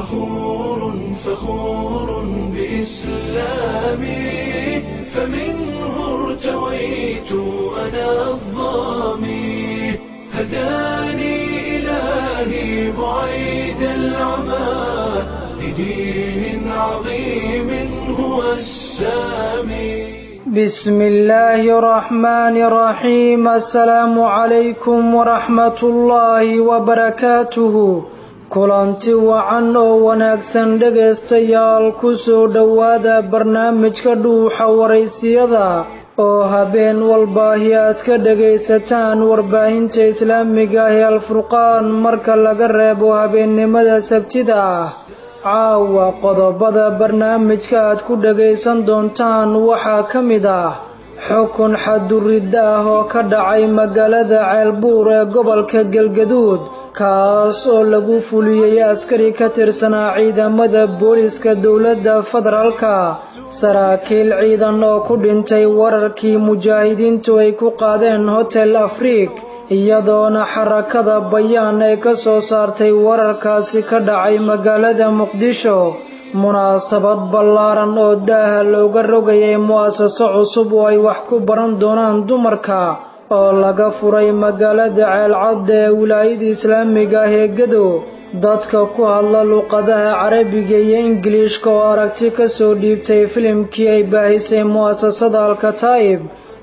فخور فخور بإسلامي فمنه ارتويت أنا الظامي هداني إلهي بعيد العمى لدين عظيم هو السامي بسم الله الرحمن الرحيم السلام عليكم ورحمة الله وبركاته kulanti wacan oo wanaagsan dhegaystayaal ku soo dhowaada barnaamijka dhuuxa waraysiyada oo habeen walbaahi aad ka dhegaysataan warbaahinta islaamiga ah ee alfurqaan marka laga reebo habeennimada sabtida ah caawa qodobada barnaamijka aad ku dhagaysan doontaan waxaa ka mid ah xukun xaduridda ah oo ka dhacay magaalada ceelbuur ee gobolka galgaduud kaas oo lagu fuliyey askari ka tirsanaa ciidamada booliska dowladda federaalka saraakiil ciidan oo ku dhintay wararkii mujaahidiintu ay ku qaadeen hotel afriik iyadoona xarakada bayaan ay ka soo saartay wararkaasi ka dhacay magaalada muqdisho munaasabad ballaaran oo daaha looga rogayay mu'asaso cusub oo ay wax ku baran doonaan dumarka oo laga furay magaalada ceelcadda ee wilaayada islaamiga ah ee gado dadka ku hadla luqadaha carabiga iyo ingiliishka oo aragti ka soo dhiibtay filimkii ay baahisay mu'asasada alkataa'ib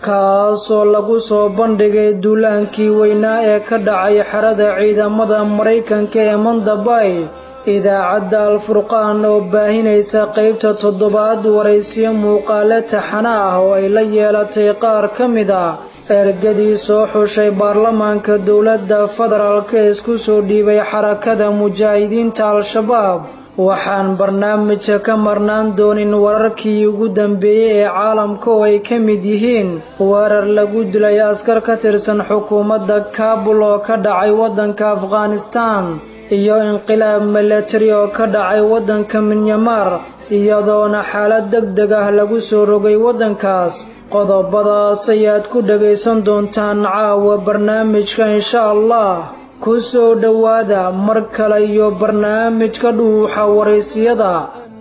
kaasoo lagu soo bandhigay duulaankii weynaa ee ka dhacay xerada ciidamada maraykanka ee mandabay idaacadda alfurqaan oo baahinaysa qaybta toddobaad waraysiyo muuqaale taxana ah oo ay la yeelatay qaar ka mid ah ergadii soo xushay baarlamaanka dowladda federaalk ee isku soo dhiibay xarakada mujaahidiinta al-shabaab waxaan barnaamijka ka marnaan doonin wararkii ugu dambeeyey ee caalamka oo ay ka mid yihiin weerar lagu dilay askar ka tirsan xukuumadda kaabul oo ka dhacay waddanka afghanistaan iyo inqilaab milatari oo ka dhacay waddanka minyamar iyadoona xaalad deg deg ah lagu soo rogay waddankaas qodobadaas ayaad ku dhagaysan doontaan caawa barnaamijka insha allah ku soo dhowaada mar kale iyo barnaamijka dhuuxa waraysiyada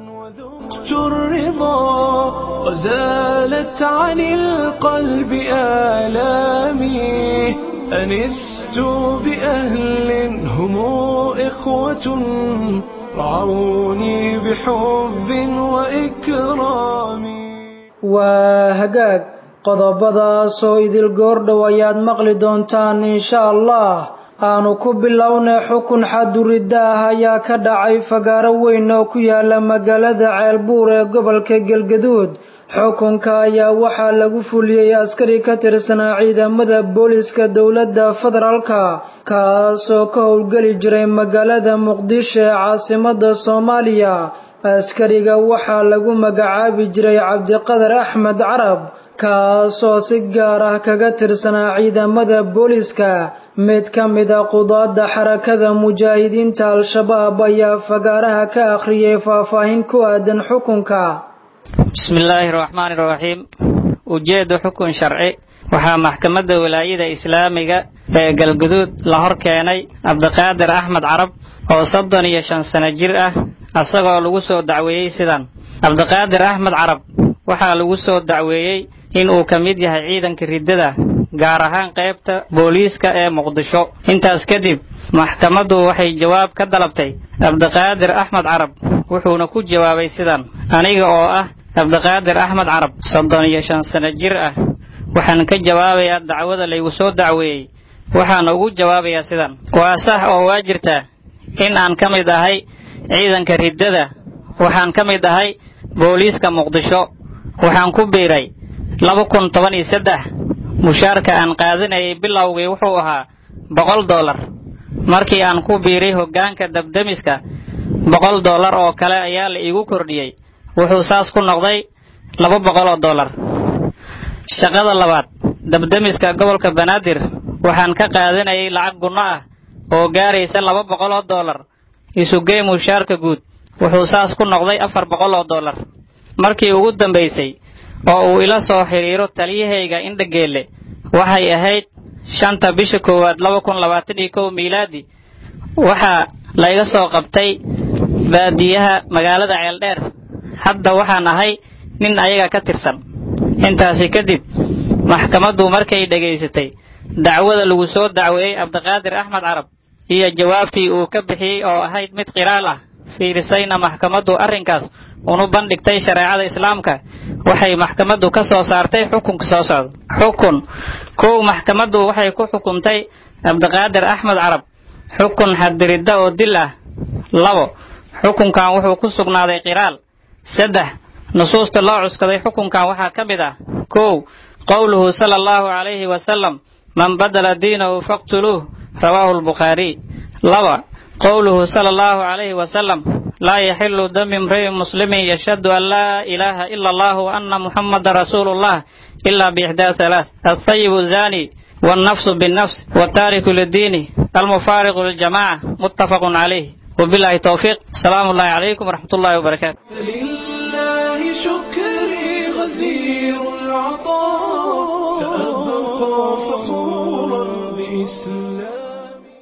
الرضا وزالت عن القلب آلامي أنست بأهل هم إخوة رعوني بحب وإكرام waa hagaag qodobadaas oo idil goordhow ayaad maqli doontaan insha allah aanu ku bilownay xukun xaduridda ah ayaa ka dhacay fagaaro weyn oo ku yaala magaalada ceelbuur ee gobolka galgaduud xukunka ayaa waxaa lagu fuliyey askari ka tirsanaa ciidamada booliska dowladda federaalka kaasoo ka howlgeli jiray magaalada muqdisho ee caasimada soomaaliya askariga waxaa lagu magacaabi jiray cabdiqadar axmed carab kaasoo si gaar ah kaga tirsanaa ciidamada booliska mid ka mida qudaadda xarakada mujaahidiinta al-shabaab ayaa fagaaraha ka akhriyay faahfaahin ku aadan xukunka bismillaahi raxmaani raxiim ujeedda xukun sharci waxaa maxkamadda walaayada islaamiga ee galguduud la hor keenay cabdiqaadir axmed carab oo soddon iyo shan sano jir ah asagoo lagu soo dacweeyey sidan cabdiqaadir axmed carab waxaa lagu soo dacweeyey in uu ka mid yahay ciidanka riddada gaar ahaan qaybta booliiska ee muqdisho intaas kadib maxkamaddu waxay jawaab ka dalabtay cabdiqaadir axmed carab wuxuuna ku jawaabay sidan aniga oo ah cabdiqaadir axmed carab soddon iyo shan sano jir ah waxaan ka jawaabayaa dacwada laygu soo dacweeyey waxaana ugu jawaabayaa sidan waa sax oo waa jirtaa in aan ka mid ahay ciidanka riddada waxaan ka mid ahay booliiska muqdisho waxaan ku biiray laba kun toban iyo saddex mushaarka aan qaadanayay bilowgii wuxuu ahaa boqol dollar markii aan ku biiray hoggaanka dabdemiska boqol dollar oo kale ayaa la iigu kordhiyey wuxuu saas ku noqday laba boqol oo dollar shaqada labaad dabdemiska gobolka banaadir waxaan ka qaadanayay lacag gunno ah oo gaaraysa laba boqol oo dollar isugey mushaarka guud wuxuu saas ku noqday afar boqol oo dollar markii ugu dambaysay oo uu ila soo xidhiiro taliyahayga indhageelle waxay ahayd shanta bisha koowaad laba kun labaatan iyo kow miilaadi waxaa layga soo qabtay baadiyaha magaalada ceeldheer hadda waxaan ahay nin ayaga ka tirsan intaasi kadib maxkamaddu markay dhegaysatay dacwada lagu soo dacweeyey cabdiqaadir axmed carab iyo jawaabtii uu ka bixiyey oo ahayd mid qiraal ah fiirisayna maxkamaddu arrinkaas unu bandhigtay shareecada islaamka waxay maxkamaddu ka soo saartay xukunka soo socda xukun kow maxkamaddu waxay ku xukumtay cabdiqaadir axmed carab xukun xaddiridda oo dil ah labo xukunkan wuxuu ku sugnaaday qiraal saddex nusuusta loo cuskaday xukunkan waxaa ka mid ah kow qowluhu sala allahu calayhi wasalam man badala diinahu faqtuluuh rawaahu lbukhaariy laba qowluhu sala allahu calayhi wasalam laa yaxilu dami imri'in muslimin yashhadu an laa ilaaha ila allah wa anna muxamadan rasuulu llah ila biixdaa halaath altayibu zaani والنفس بالنفس والتارك للدين المفارق للجماعة متفق عليه وبالله توفيق السلام الله عليكم ورحمة الله وبركاته فلله شكري غزير العطاء سأبقى فخورا بإسلامي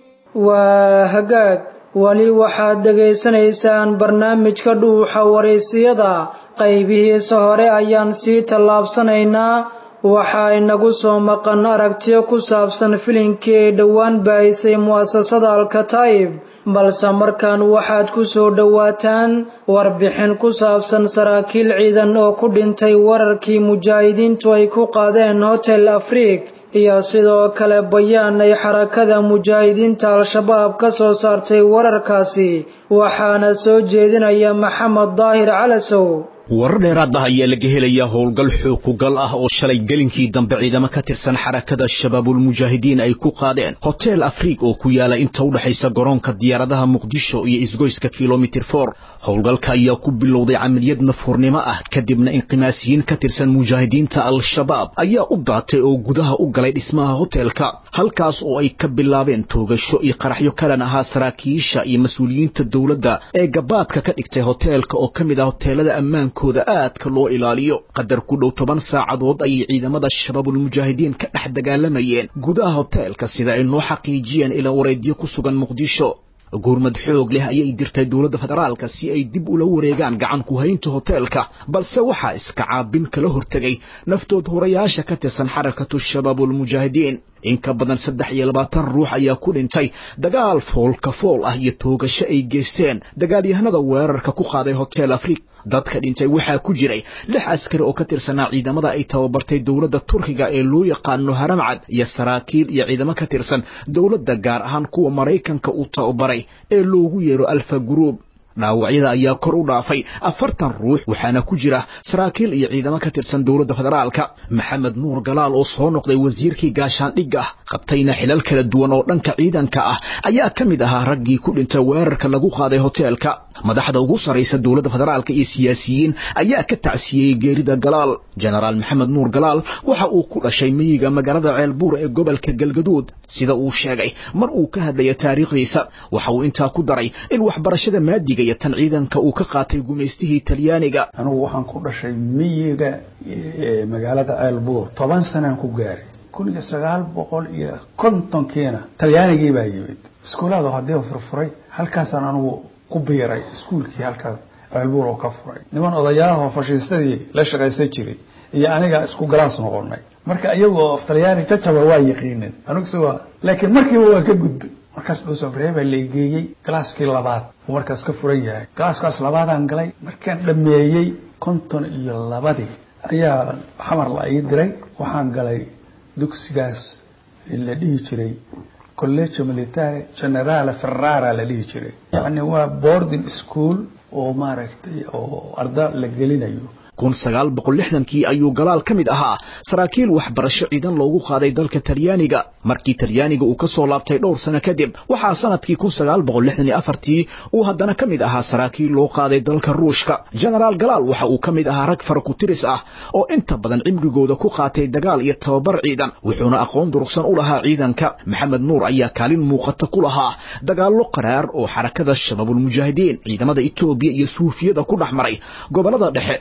waa hagaag weli waxaad dhegaysanaysaan barnaamijka dhuuxa waraysiyada qaybihiisa hore ayaan sii tallaabsanaynaa waxaa inagu soo maqan aragtiyo ku saabsan filinkii ay dhowaan baahisay mu'asasada alkataa'ib balse markaan waxaad ku soo dhowaataan warbixin ku saabsan saraakiil ciidan oo ku dhintay wararkii mujaahidiintu ay ku qaadeen hotel afriik iyo sidoo kale bayaan ay xarakada mujaahidiinta al-shabaab ka soo saartay wararkaasi waxaana soo jeedinaya maxamed daahir calasow warar dheeraad ah ayaa laga helayaa howlgal xookugal ah oo shalay gelinkii dambe ciidamo ka tirsan xarakada shabaabulmujaahidiin ay ku qaadeen hotel afriik oo ku yaala inta u dhexaysa garoonka diyaaradaha muqdisho iyo isgoyska kilomitir for howlgalka ayaa ku bilowday camaliyad nafuurnimo ah kadibna inqimaasiyiin ka tirsan mujaahidiinta al-shabaab ayaa u daatay oo gudaha u galay dhismaha hotelka halkaas oo ay ka bilaabeen toogasho iyo qaraxyo kalan ahaa saraakiisha iyo mas-uuliyiinta dowladda ee gabaadka ka dhigtay hoteelka oo ka mid ah hoteelada ammaanka kooda aadka loo ilaaliyo qadar ku dhow toban saacadood ayay ciidamada shabaabulmujaahidiin ka dhex dagaalamayeen gudaha hoteelka sida ay noo xaqiijiyeen ilaa wareedyo ku sugan muqdisho gurmad xoog leh ayay dirtay dowladda federaalka si ay dib ula wareegaan gacan ku haynta hoteelka balse waxaa iska caabin kala hortegay naftood horayaasha ka tirsan xarakatu shabaabulmujaahidiin in ka badan saddex iyo labaatan ruux ayaa ku dhintay dagaal foolka fool ah iyo toogasho ay geysteen dagaalyahanada weerarka ku qaaday hotel afriik dadka dhintay waxaa ku jiray lix askari oo ka tirsanaa ciidamada ay tababartay dowladda turkiga ee loo yaqaano haramcad iyo saraakiil iyo ciidamo ka tirsan dowladda gaar ahaan kuwa maraykanka uu tababaray ee loogu yeero alfa guruub dhaawacyada ayaa kor u dhaafay afartan ruux waxaana ku jira saraakiil iyo ciidamo ka tirsan dowladda federaalka maxamed nuur galaal oo soo noqday wasiirkii gaashaandhigga qabtayna xilal kala duwan oo dhanka ciidanka ah ayaa ka mid ahaa raggii ku dhintay weerarka lagu qaaday hoteelka madaxda ugu sarraysa dowladda federaalka iyo siyaasiyiin ayaa ka tacsiyeyey geerida galaal jenaraal maxamed nuur galaal waxa uu ku dhashay miyiga magaalada ceelbuur ee gobolka galgaduud sida uu sheegay mar uu ka hadlaya taariikhdiisa waxa uu intaa ku daray in waxbarashada maadiga iyo tan ciidanka uu ka qaatay gumaystihii talyaaniga anugu waxaan ku dhashay miyiga magaalada ceelbuur toban sanaan ku gaaray kun iyo sagaal boqol iyo kontonkiina talyaanigii baa yimid iskuulaada haddii furfuray halkaasaan anugu ku biiray iskuulkii halkaas ceelbuur oo ka furay niman odayaahoo fashiistadii la shaqaysan jiray iyo aniga isku galaas noqonay marka iyagoo af talyaani jajaba waa yaqiinin aniguse waa laakiin markiiba waa ka gudbay markaas dhuusabreey baa laygeeyey galaaskii labaad uu markaas ka furan yahay galaaskaas labaadaan galay markaan dhameeyey konton iyo labadii ayaa xamar la ii diray waxaan galay dugsigaas la dhihi jiray collegio militare generale ferrara la dhihi jiray yacni waa boarding school oo maaragtay oo arda la gelinayo kun sagaal boqol lixdankii ayuu galaal ka mid ahaa saraakiil waxbarasho ciidan loogu qaaday dalka talyaaniga markii talyaaniga uu ka soo laabtay dhowr sano kadib waxaa sanadkii kun sagaal boqol lixdan iyo afartii uu haddana ka mid ahaa saraakiil loo qaaday dalka ruushka genaraal galaal waxa uu ka mid ahaa rag farakutiris ah oo inta badan cimrigooda ku qaatay dagaal iyo tababar ciidan wuxuuna aqoon durugsan u lahaa ciidanka maxamed nuur ayaa kaalin muuqata ku lahaa dagaallo qaraar oo xarakada shabaabulmujaahidiin ciidamada etoobiya iyo suufiyada ku dhex maray gobolada dhexe wuxuuna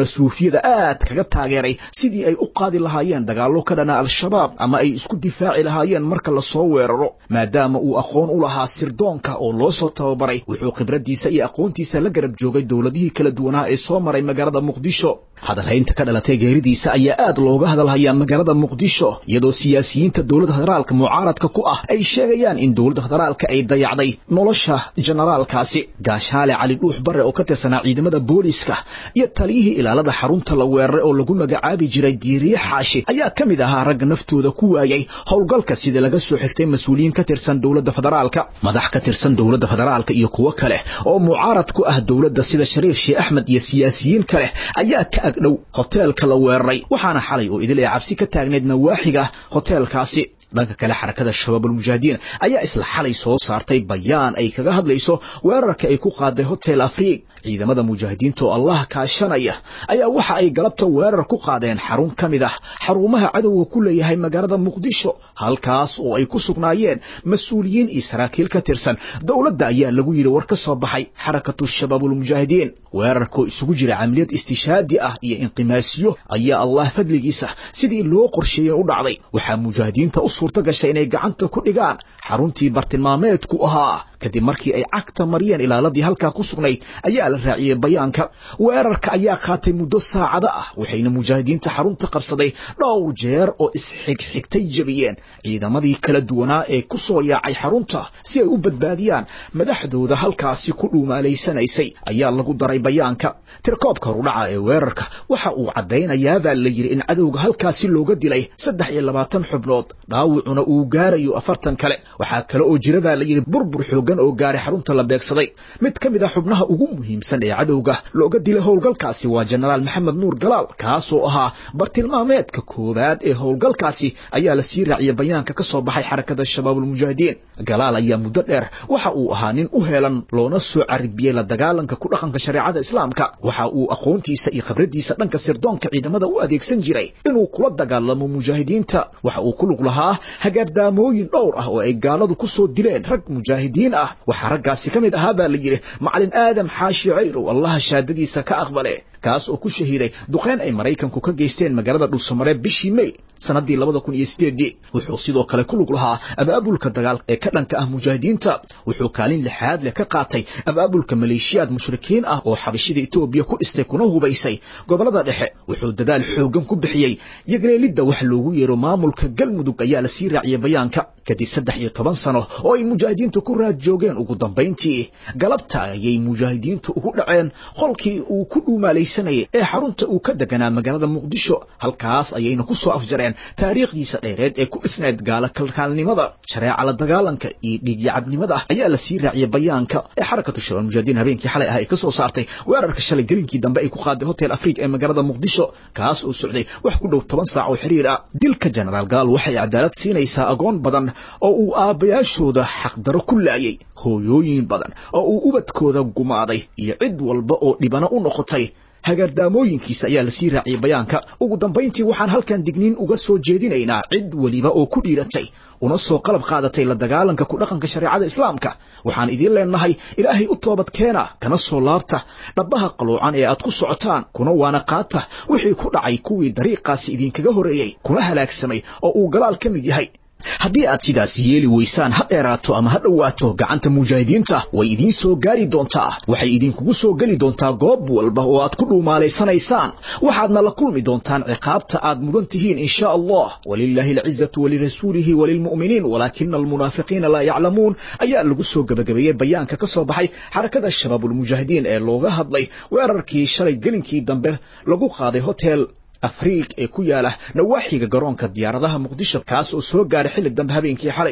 suufiyada aad kaga taageeray sidii ay u qaadi lahaayeen dagaallo ka dhana al-shabaab ama ay isku difaaci lahaayeen marka lasoo weeraro maadaama uu aqoon u lahaa sirdoonka oo loo soo tababaray wuxuu khibraddiisa iyo aqoontiisa la garab joogay dowladihii kala duwanaa ee soo maray magaalada muqdisho hadalhaynta ka dhalatay geeridiisa ayaa aad looga hadalhayaa magaalada muqdisho iyadoo siyaasiyiinta dowladda federaalka mucaaradka ku ah ay sheegayaan in dowladda federaalka ay dayacday nolosha generaalkaasi gaashaale cali dhuux bare oo ka tirsanaa ciidamada booliiska iyo taliyihii ilaalada xarunta la weeraray oo lagu magacaabi jiray diiriye xaashi ayaa ka mid ahaa ragga naftooda ku waayay howlgalka sida laga soo xigtay mas-uuliyiin ka tirsan dowladda federaalka madax ka tirsan dowladda federaalka iyo kuwo kale oo mucaarad ku ah dowladda sida shariif sheekh axmed iyo siyaasiyiin kale ayaa ka agdhow hoteelka la weeraray waxaana xalay oo idil ee cabsi ka taagneyd nawaaxiga hoteelkaasi dhanka kale xarakada shabaabulmujaahidiin ayaa isla xalay soo saartay bayaan ay kaga hadlayso weerarka ay ku qaaday hotel afriig ciidamada mujaahidiinta oo allah kaashanaya ayaa waxa ay galabta weerar ku qaadeen xarun ka mid ah xarumaha cadowga ku leeyahay magaalada muqdisho halkaas oo ay ku sugnaayeen mas-uuliyiin iyo saraakiil ka tirsan dowladda ayaa lagu yidhi war ka soo baxay xarakatu shabaabulmujaahidiin weerarkoo isugu jira camaliyad istishaadi ah iyo inqimaasiyo ayaa allah fadligiisa sidii loo qorsheeyey u dhacday waxaa mujaahidiinta u suurto gashay inay gacanta ku dhigaan xaruntii bartilmaameedku ahaa kadib markii ay cagta mariyeen ilaaladii halkaa ku sugnayd ayaa la raaciyey bayaanka weerarka ayaa qaatay muddo saacado ah waxayna mujaahidiinta xarunta qabsaday dhowr jeer oo isxigxigtay jebiyeen ciidamadii kala duwanaa ee ku soo yaacay xarunta si ay u badbaadiyaan madaxdooda halkaasi ku dhuumaalaysanaysay ayaa lagu daray bayaanka tirkoobka rudhaca ee weerarka waxa uu caddaynayaabaa la yidhi in cadowga halkaasi looga dilay saddex iyo labaatan xubnood dhaawacuna uu gaarayo afartan kale waxaa kale oo jira baa la yidhi burbur xoogan oo gaaray xarunta la beegsaday mid ka mid ah xubnaha ugu muhiimsan ee cadowga looga dilay howlgalkaasi waa jenaraal maxamed nuur galaal kaasoo ahaa bartilmaameedka koowaad ee howlgalkaasi ayaa la sii raaciyay bayaanka ka soo baxay xarakada shabaabulmujaahidiin galaal ayaa muddo dheer waxa uu ahaa nin u heelan loona soo caribiyey la dagaalanka ku dhaqanka shareecada islaamka waxa uu aqoontiisa iyo khibraddiisa dhanka sirdoonka ciidamada u adeegsan jiray inuu kula dagaalamo mujaahidiinta waxa uu ku lug lahaa hagaardaamooyin dhowr ah oo ay gaaladu ku soo dileen rag mujaahidiin ah waxaa raggaasi ka mid ahaa baa la yidhi macalin aadam xaashi cayrow allaha shaadadiisa ka aqbale kaas oo ku shahiiday duqeyn ay maraykanku ka geysteen magaalada dhuusamare bishii mey sannaddii labada kun iyo sideedii wuxuu sidoo kale ku lug lahaa abaabulka dagaal ee ka dhanka ah mujaahidiinta wuxuu kaalin lixaad leh ka qaatay abaabulka maleeshiyaad mushrikiin ah oo xabashida etoobiya ku dhistay kuna hubaysay gobollada dhexe wuxuu dadaal xooggan ku bixiyey yagleelidda wax loogu yeero maamulka galmudug ayaa la sii raaciyey bayaanka kadib saddex iyo toban sano oo ay mujaahidiintu ku raad joogeen ugu dambayntii galabta ayay mujaahidiintu ugu dhaceen qolkii uu ku dhuumaalaysanayay ee xarunta uu ka deganaa magaalada muqdisho halkaas ayayna ku soo afjareen taariikhdiisa dheereed ee ku dhisnayd gaala kalkaalnimada shareeca la dagaalanka iyo dhiigyacabnimada ayaa la sii raaciyey bayaanka ee xarakatu shabaal mujaahidiin habeenkii xalay ah ay ka soo saartay weerarka shalay gelinkii dambe ay ku qaaday hotel afriig ee magaalada muqdisho kaas oo socday wax ku dhow toban saac oo xiriir ah dilka jenaraal gaal waxay cadaalad siinaysaa agoon badan oo uu aabbayaashooda xaqdaro ku laayay hooyooyin badan oo uu ubadkooda gumaaday iyo cid walba oo dhibano u noqotay hagaardaamooyinkiisa ayaa la sii raaciyey bayaanka ugu dambayntii waxaan halkan digniin uga soo jeedinaynaa cid weliba oo ku dhiiratay una soo qalab qaadatay la dagaalanka ku dhaqanka shareecada islaamka waxaan idiin leenahay ilaahay u toobad keena kana soo laabta dhabbaha qaluucan ee aad ku socotaan kuna waana qaata wixii ku dhacay kuwii dariiqaasi idinkaga horreeyey kuna halaagsamay oo uu galaal ka mid yahay haddii aad sidaas yeeli weysaan ha dheeraato ama ha dhowaato gacanta mujaahidiinta way idiin soo gaari doontaa waxay idinkugu soo geli doontaa goob walba oo aad ku dhuumaalaysanaysaan waxaadna la kulmi doontaan ciqaabta aad mudan tihiin in sha allah walilaahi alcizatu walirasuulihi walilmu'miniin walaakina almunaafiqiina laa yaclamuun ayaa lagu soo gebagabeeyey bayaanka ka soo baxay xarakada shabaabulmujaahidiin ee looga hadlay weerarkii shalay gelinkii dambe lagu qaaday hotel afriig ee ku yaala nawaaxiga garoonka diyaaradaha muqdisho kaas oo soo gaaray xilli dambe habeenkii xalay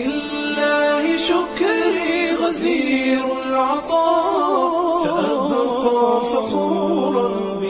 فلله شكري غزير العطاء سأبقى فخورا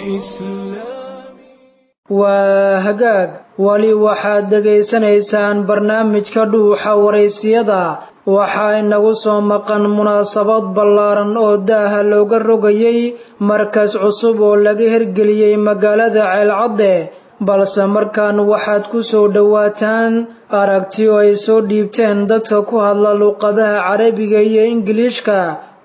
بإسلامي waa hagaag weli waxaad dhegaysanaysaan barnaamijka dhuuxa waraysiyada waxaa inagu soo maqan munaasabad ballaaran oo daaha looga rogayay markas cusub oo laga hirgeliyey magaalada ceelcadde balse markaan waxaad ku soo dhowaataan aragti oo ay soo dhiibteen dadka ku hadla luuqadaha carabiga iyo ingiliishka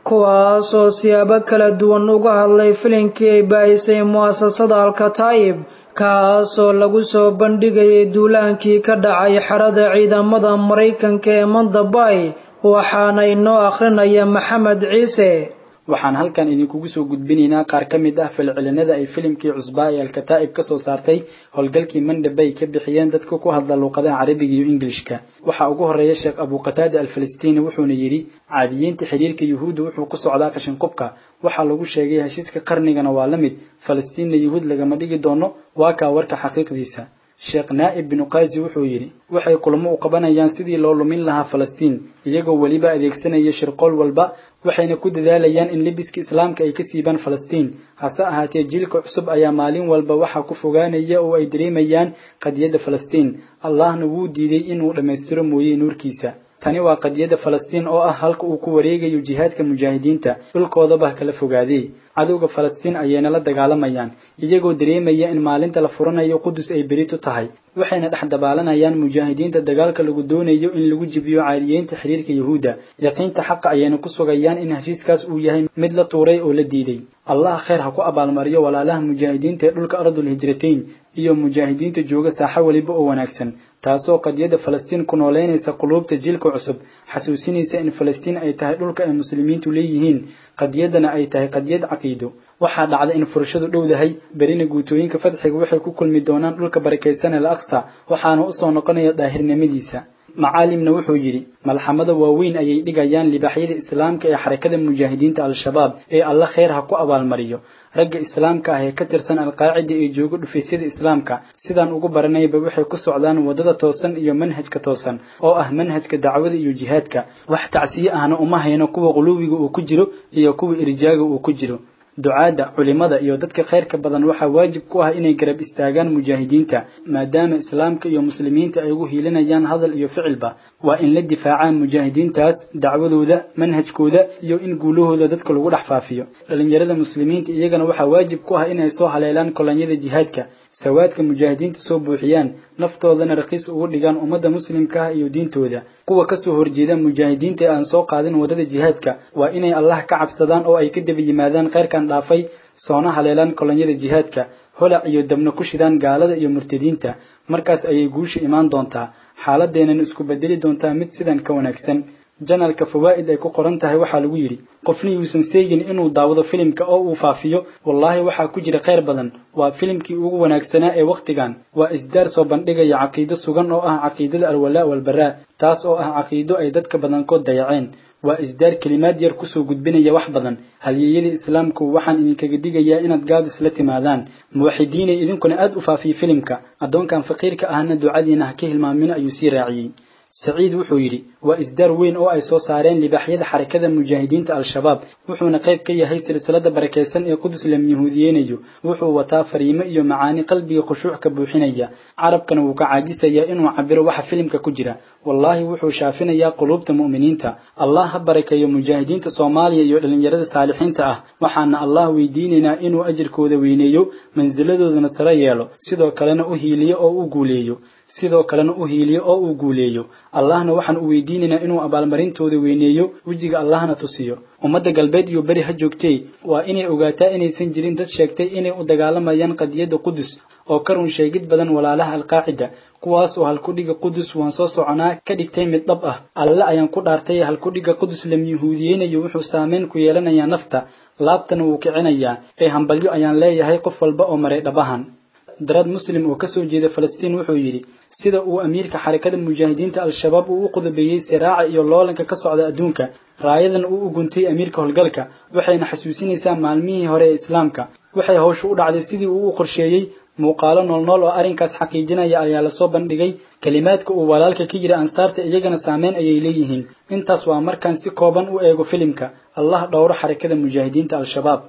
kuwaasoo siyaabo kala duwan uga hadlay filinkii ay baahisay mu'asasada alkataa'ib kaasoo lagu soo bandhigayay duulaankii ka dhacay xerada ciidamada maraykanka ee mandabay waxaana inoo akhrinaya maxamed ciise waxaan halkan idinkugu soo gudbinaynaa qaar ka mid ah falcelinada ay filimkii cusbaa ee alkataa'ib ka soo saartay howlgalkii mandhabay ka bixiyeen dadka ku hadla luuqadaha carabiga iyo ingilishka waxaa ugu horeeya sheekh abukataada alfalastiini wuxuuna yidhi caadiyiinta xiriirka yuhuudda wuxuu ku socdaa qashinqubka waxaa lagu sheegay heshiiska qarnigana waa la mid falastiinna yuhuud lagama dhigi doono waa kaa warka xaqiiqdiisa sheekh naa'ib binu qaasi wuxuu yidhi waxay kulamo u qabanayaan sidii loo lumin lahaa falastiin iyagoo weliba adeegsanaya shirqool walba waxayna ku dadaalayaan in libiska islaamka ay ka siibaan falastiin hase ahaatee jiilka cusub ayaa maalin walba waxaa ku fogaanaya oo ay dareemayaan qadiyadda falastiin allahna wuu diiday inuu dhammaystiro mooye nuurkiisa tani waa qadiyadda falastiin oo ah halka uu ku wareegayo jihaadka mujaahidiinta dhulkoodaba kala fogaadee cadowga falastiin ayayna la dagaalamayaan iyagoo dareemaya in maalinta la furanayo qudus ay berito tahay waxayna dhex dabaalanayaan mujaahidiinta dagaalka lagu doonayo in lagu jibiyo caariyeynta xiriirka yuhuudda yaqiinta xaqa ayayna ku sugayaan in heshiiskaas uu yahay mid la tuuray oo la diiday allah khayr ha ku abaalmariyo walaalaha mujaahidiinta ee dhulka ardul hijrateyn iyo mujaahidiinta jooga saaxo weliba oo wanaagsan taasoo qadiyadda falastiin ku nooleynaysa quluubta jiilka cusub xasuusinaysa in falastiin ay tahay dhulka ay muslimiintu leeyihiin qadiyaddana ay tahay qadiyad caqiido waxaa dhacda in furashadu dhowdahay berina guutooyinka fadxiga waxay ku kulmi doonaan dhulka barakaysan al aqsa waxaana usoo noqonaya daahirnimadiisa macaalimna wuxuu yidhi malxamada waaweyn ayay dhigayaan libaaxyada islaamka ee xarakada mujaahidiinta al-shabaab ee alla khayr ha ku abaalmariyo ragga islaamka ah ee ka tirsan alqaacida ee jooga dhufaysyada islaamka sidaan ugu baranayba waxay ku socdaan waddada toosan iyo manhajka toosan oo ah manhajka dacwada iyo jihaadka wax tacsiye ahna uma hayno kuwa quluwiga uu ku jiro iyo kuwa irjaaga uu ku jiro ducaadda culimada iyo dadka khayrka badan waxaa waajib ku ah inay garab istaagaan mujaahidiinta maadaama islaamka iyo muslimiinta ay ugu hiilinayaan hadal iyo ficilba waa in la difaacaan mujaahidiintaas dacwadooda manhajkooda iyo in guulahooda dadka lagu dhex faafiyo dhallinyarada muslimiinta iyagana waxaa waajib ku ah inay soo haleelaan kolonyada jihaadka sawaadka mujaahidiinta soo buuxiyaan naftoodana raqiis ugu dhigaan ummadda muslimka ah iyo diintooda kuwa kasoo horjeeda mujaahidiinta ee aan soo qaadin waddada jihaadka waa inay allah ka cabsadaan oo ay ka daba yimaadaan khayrkan dhaafay soona haleelaan kolonyada jihaadka holac iyo dabna ku shidaan gaalada iyo murtadiinta markaas ayay guusha imaan doontaa xaaladeennan isku bedeli doontaa mid sidan ka wanaagsan janalka fawaa'id ay ku qoran tahay waxaa lagu yidhi qofna yuusan seegin inuu daawado filimka oo uu faafiyo wallaahi waxaa ku jira khayr badan waa filimkii ugu wanaagsanaa ee wakhtigan waa isdaar soo bandhigaya caqiido sugan oo ah caqiidada alwalaa walbaraa taas oo ah caqiido ay dadka badankood dayaceen waa isdaar kelimaad yar kusoo gudbinaya wax badan halyeeyadii islaamku waxaan idinkaga digayaa inaad gaabis la timaadaan muwaxidiinay idinkuna aad u faafiya filimka addoonkan faqiirka ahna ducadiina ha ka hilmaamin ayuu sii raaciyey saciid wuxuu yidhi waa isdaar weyn oo ay soo saareen libaaxyada xarakada mujaahidiinta al-shabaab wuxuuna qayb ka yahay silsilada barakaysan ee qudus lam yahuudiyeynayo wuxuu wataa fariimo iyo macaani qalbiga khushuuc ka buuxinaya carabkana wuu ka caajisayaa inuu cabiro waxa filimka ku jira wallaahi wuxuu shaafinayaa quluubta mu'miniinta allah ha barakeeyo mujaahidiinta soomaaliya iyo dhallinyarada saalixiinta ah waxaana allah weydiinaynaa inuu ajirkooda weyneeyo mansiladoodana sare yeelo sidoo kalena u hiiliyo oo u guuleeyo sidoo kalena u hiiliyo oo uu guuleeyo allahna waxaan u weydiinaynaa inuu abaalmarintooda weyneeyo wejiga allahna tusiyo ummadda galbeed iyo beri ha joogtee waa inay ogaataa inaysan jirin dad sheegtay inay u dagaalamayaan qadiyadda qudus oo ka run sheegid badan walaalaha alqaacida kuwaas oo halkudhiga qudus waan soo soconaa ka dhigtay mid dhab ah alle ayaan ku dhaartay halkudhiga qudus lam yahuudiyeynayo wuxuu saameyn ku yeelanayaa nafta laabtana wuu kicinayaa ee hambalyo ayaan leeyahay qof walba oo maray dhabahan darad muslim oo kasoo jeeda falastiin wuxuu yidhi sida uu amiirka xarakada mujaahidiinta al-shabaab uu u qudabeeyey siraaca iyo loolanka ka socda adduunka raayadan uu u guntay amiirka howlgalka waxayna xasuusinaysaa maalmihii hore ee islaamka waxay hawshu u dhacday sidii uu u qorsheeyey muuqaalo noolnool oo arrinkaas xaqiijinaya ayaa lasoo bandhigay kelimaadka uu walaalka ka yiri ansaarta iyagana saameyn ayay leeyihiin intaas waa markaan si kooban u eego filimka allah dhowro xarakada mujaahidiinta al-shabaab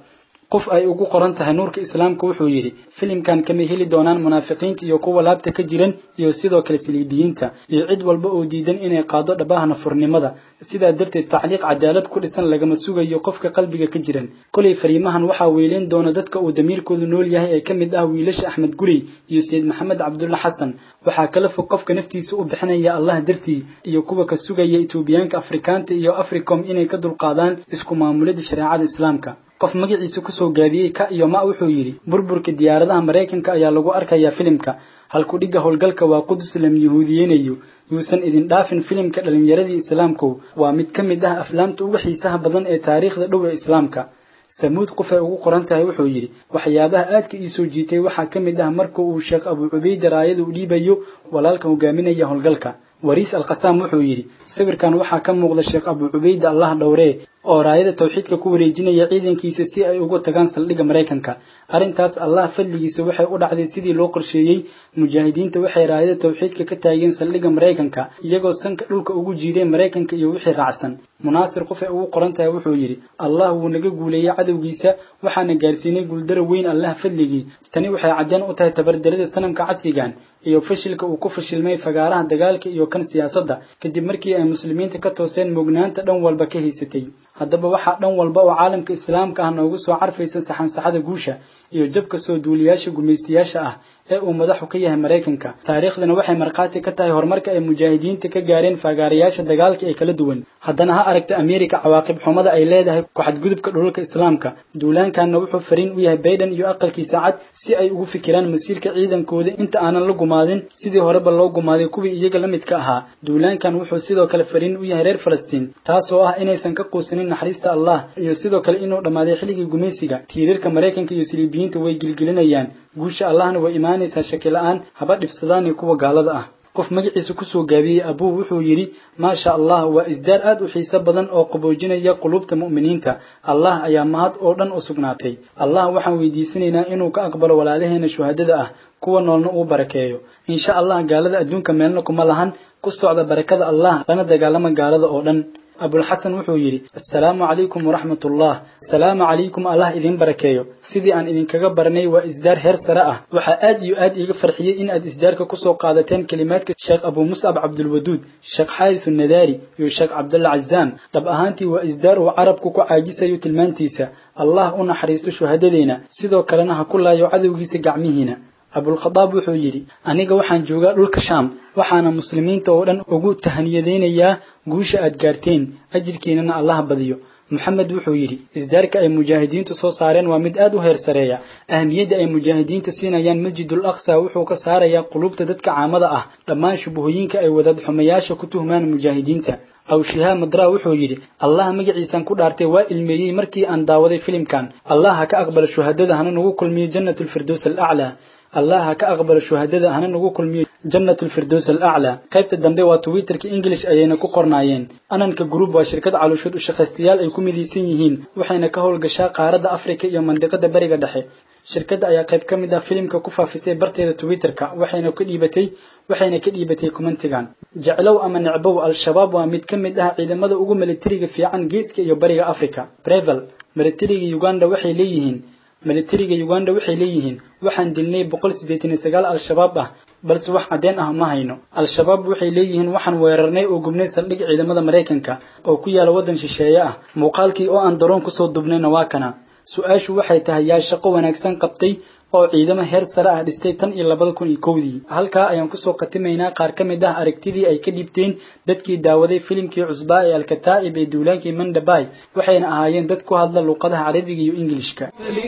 qof ay ugu qoran tahay nuurka islaamka wuxuu yidhi filimkan kama heli doonaan munaafiqiinta iyo kuwa laabta ka jiran iyo sidoo kale saliibiyiinta iyo cid walba oo diidan inay qaado dhabaha nafurnimada sidaa darteed tacliiq cadaalad ku dhisan lagama sugayo qofka qalbiga ka jiran kolay fariimahan waxaa weeleyn doona dadka uu damiirkoodu nool yahay ee ka mid ah wiilasha axmed gurey iyo sayid maxamed cabdulla xasan waxaa kala fog qofka naftiisa u bixinaya allah dartii iyo kuwa ka sugaya etoobiyaanka afrikaanta iyo africom inay ka dulqaadaan isku maamulida shareecada islaamka qof magaciisa kusoo gaabiyey ka iyo ma wuxuu yidhi burburka diyaaradaha maraykanka ayaa lagu arkayaa filimka halku dhigga howlgalka waa qudus lam yahuudiyeynayo yuusan idin dhaafin filimka dhallinyaradii islaamku waa mid ka mid ah aflaamta uga xiisaha badan ee taariikhda dhow ee islaamka samuud qof ay ugu qoran tahay wuxuu yidhi waxyaabaha aadka ii soo jiitay waxaa ka mid ah marka uu sheekh abuu cubayda raayada u dhiibayo walaalka hogaaminaya howlgalka wariis alkhasaam wuxuu yidhi sawirkan waxaa ka muuqda sheekh abuu cubayda allah dhowree oo raayada tawxiidka ku wareejinaya ciidankiisa si ay uga tagaan saldhigga maraykanka arrintaas allah fadligiisa waxay u dhacday sidii loo qorsheeyey mujaahidiinta waxay raayada tawxiidka ka taageen saldhigga maraykanka iyagoo sanka dhulka ugu jiideen maraykanka iyo wixii raacsan munaasir qof ay ugu qoran tahay wuxuu yidhi allah wuu naga guuleeyey cadowgiisa waxaana gaarsiinay guuldaro weyn allah fadligii tani waxay caddeen u tahay tabardarida sanamka casrigan iyo fashilka uu ku fashilmay fagaaraha dagaalka iyo kan siyaasadda kadib markii ay muslimiinta ka tooseen mugnaanta dhan walba ka haysatay haddaba waxaa dhan walba oo caalamka islaamka ah noogu soo carfaysa saxansaxada guusha iyo jabka soo duuliyaasha gumaystayaasha ah ee uu madaxu ka yahay maraykanka taariikhdana waxay markhaati ka tahay horumarka ay mujaahidiinta ka gaareen faagaarayaasha dagaalka ee kala duwan haddana ha aragta ameerika cawaaqib xumada ay leedahay ku-xadgudubka dhulalka islaamka duulaankanna wuxuu fariin u yahay bayden iyo aqalkiisa cad si ay ugu fikiraan masiirka ciidankooda inta aanan la gumaadin sidii horeba loo gumaaday kuwii iyaga la midka ahaa duulaankan wuxuu sidoo kale fariin u yahay reer falastiin taasoo ah inaysan ka quusanin naxariista allah iyo sidoo kale inuu dhammaaday xilligii gumaysiga tiirarka maraykanka iyo siliibiyiinta way gilgilinayaan guusha allahna way imaanaysaa shaki la-aan haba dhibsadaani kuwa gaalada ah qof magaciisa kusoo gaabiyey abuu wuxuu yidhi maasha allah waa isdaar aad u xiiso badan oo qaboojinaya qulubta mu'miniinta allah ayaa mahad oo dhan u sugnaatay allah waxaan weydiisanaynaa inuu ka aqbalo walaalaheena shuhadada ah kuwa noolna uu barakeeyo insha allah gaalada adduunka meelna kuma lahan ku socda barakada allah lana dagaalama gaalada oo dhan abulxasan wuxuu yidhi assalaamu calaykum waraxmat ullah asalaamu calaykum allah idin barakeeyo sidii aan idinkaga baranay waa isdaar heer sare ah waxaa aad iyo aad iiga farxiyey in aad isdaarka kusoo qaadateen kelimaadka sheekh abuu muscab cabdulwaduud sheekh xaaris nadaari iyo sheekh cabdulla cazaam dhab ahaantii waa isdaar uu carabku ku caajisayo tilmaantiisa allah u naxariisto shuhadadeena sidoo kalena ha ku laayo cadowgiisa gacmihiina abulkhadaab wuxuu yidhi aniga waxaan joogaa dhulka shaam waxaana muslimiinta oo dhan ugu tahaniyadaynayaa guusha aad gaarteen ajirkiinana allah badiyo moxamed wuxuu yidhi isdaarka ay mujaahidiintu soo saareen waa mid aad u heer sareeya ahamiyadda ay mujaahidiinta siinayaan masjidul aqsa wuxuu ka saarayaa qulubta dadka caamada ah dhammaan shubuhooyinka ay wadaad xumayaasha ku tuhmaan mujaahidiinta aw shihaa madraa wuxuu yidhi allah magaciisan ku dhaartay waa ilmeeyey markii aan daawaday filimkan allah ha ka aqbala shuhadada hana nagu kulmiyo jannatulfirdows alaclaa allah ha ka aqbalo shuhadada hana nagu kulmiyo jannatulfirdows alaclaa qaybta dambe waa twitterka english ayayna ku qornaayeen ananka group waa shirkad calooshood u shaqaystayaal ay ku midaysan yihiin waxayna ka howlgashaa qaaradda afrika iyo mandiqada bariga dhexe shirkadda ayaa qayb ka mid ah filimka ku faafisay barteeda twitterka waxayna ka dhiibatay waxayna ka dhiibatay commentigan jeclow ama necbow al-shabaab waa mid ka mid ah ciidamada ugu militariga fiican geeska iyo bariga africa brevel militariga uganda waxay leeyihiin militariga uganda waxay leeyihiin waxaan dilnay boqol siddeetan iyo sagaal al-shabaab ah balse wax caddeen ah ma hayno al-shabaab waxay leeyihiin waxaan weerarnay oo gubnay saldhig ciidamada maraykanka oo ku yaala waddan shisheeye ah muuqaalkii oo aan daroon kusoo dubnayna waa kana su-aashu waxay tahay yaa shaqo wanaagsan qabtay oo ciidamo heer sare ah dhistay tan iyo labada kun iyo kowdii halkaa ayaan kusoo khatimaynaa qaar ka mid ah aragtidii ay ka dhibteen dadkii daawaday filimkii cusbaa ee alkataa'ib ee duulaankii mandabay waxayna ahaayeen dad ku hadla luuqadaha carabiga iyo ingilishka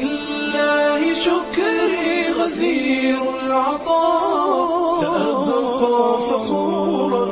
فلله شكري غزير العطاء سأبقى فخورا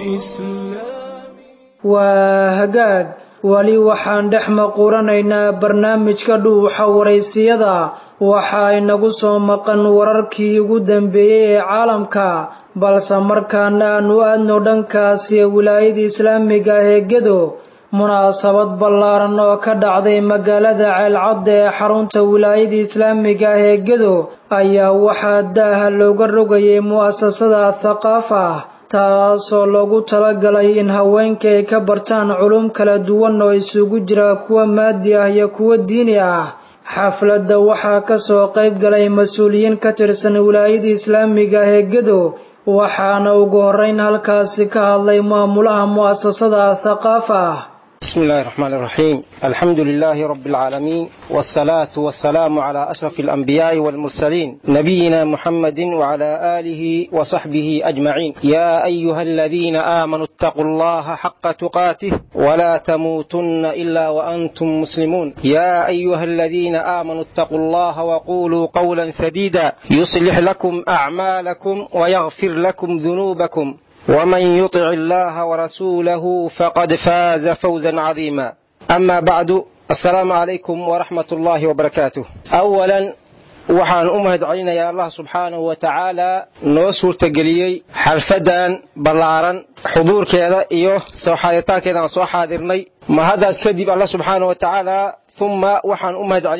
بإسلامي waa hagaag weli waxaan dhex maquranaynaa barnaamijka dhuuxa waraysiyada waxa inagu soo maqan wararkii ugu dambeeyey ee caalamka balse markaana aanu aadno dhankaasi wilaayada islaamiga ah ee gedo munaasabad ballaaran oo ka dhacday magaalada ceelcadda ee xarunta wilaayada islaamiga ah ee gedo ayaa waxaa daaha looga rogayay mu'asasada thaqaafa ah taasoo loogu talagalay in haweenka ay ka bartaan culum kala duwan oo isugu jira kuwa maadi ah iyo kuwa diini ah xafladda waxaa ka soo qayb galay mas-uuliyiin ka tirsan wilaayada islaamiga ah ee gedo waxaana ugu horrayn halkaasi ka hadlay maamulaha mu'asasada thaqaafa ah بسم الله الرحمن الرحيم الحمد لله رب العالمين والصلاة والسلام على أشرف الأنبياء والمرسلين نبينا محمد وعلى آله وصحبه أجمعين يا أيها الذين آمنوا اتقوا الله حق تقاته ولا تموتن إلا وأنتم مسلمون يا أيها الذين آمنوا اتقوا الله وقولوا قولا سديدا يصلح لكم أعمالكم ويغفر لكم ذنوبكم ومن يطع الله ورسوله فقد فاز فوزا عظيما أما بعد السلام عليكم ورحمة الله وبركاته أولا waxaan u mahad celinayaa allah subxaanahu wa tacaala noo suurtageliyey xalfadan ballaaran xuduurkeeda iyo soo xaaditaankeeda aan soo xaadirnay mahaddaas kadib allah subxaanahu wa tacaala uma waxaan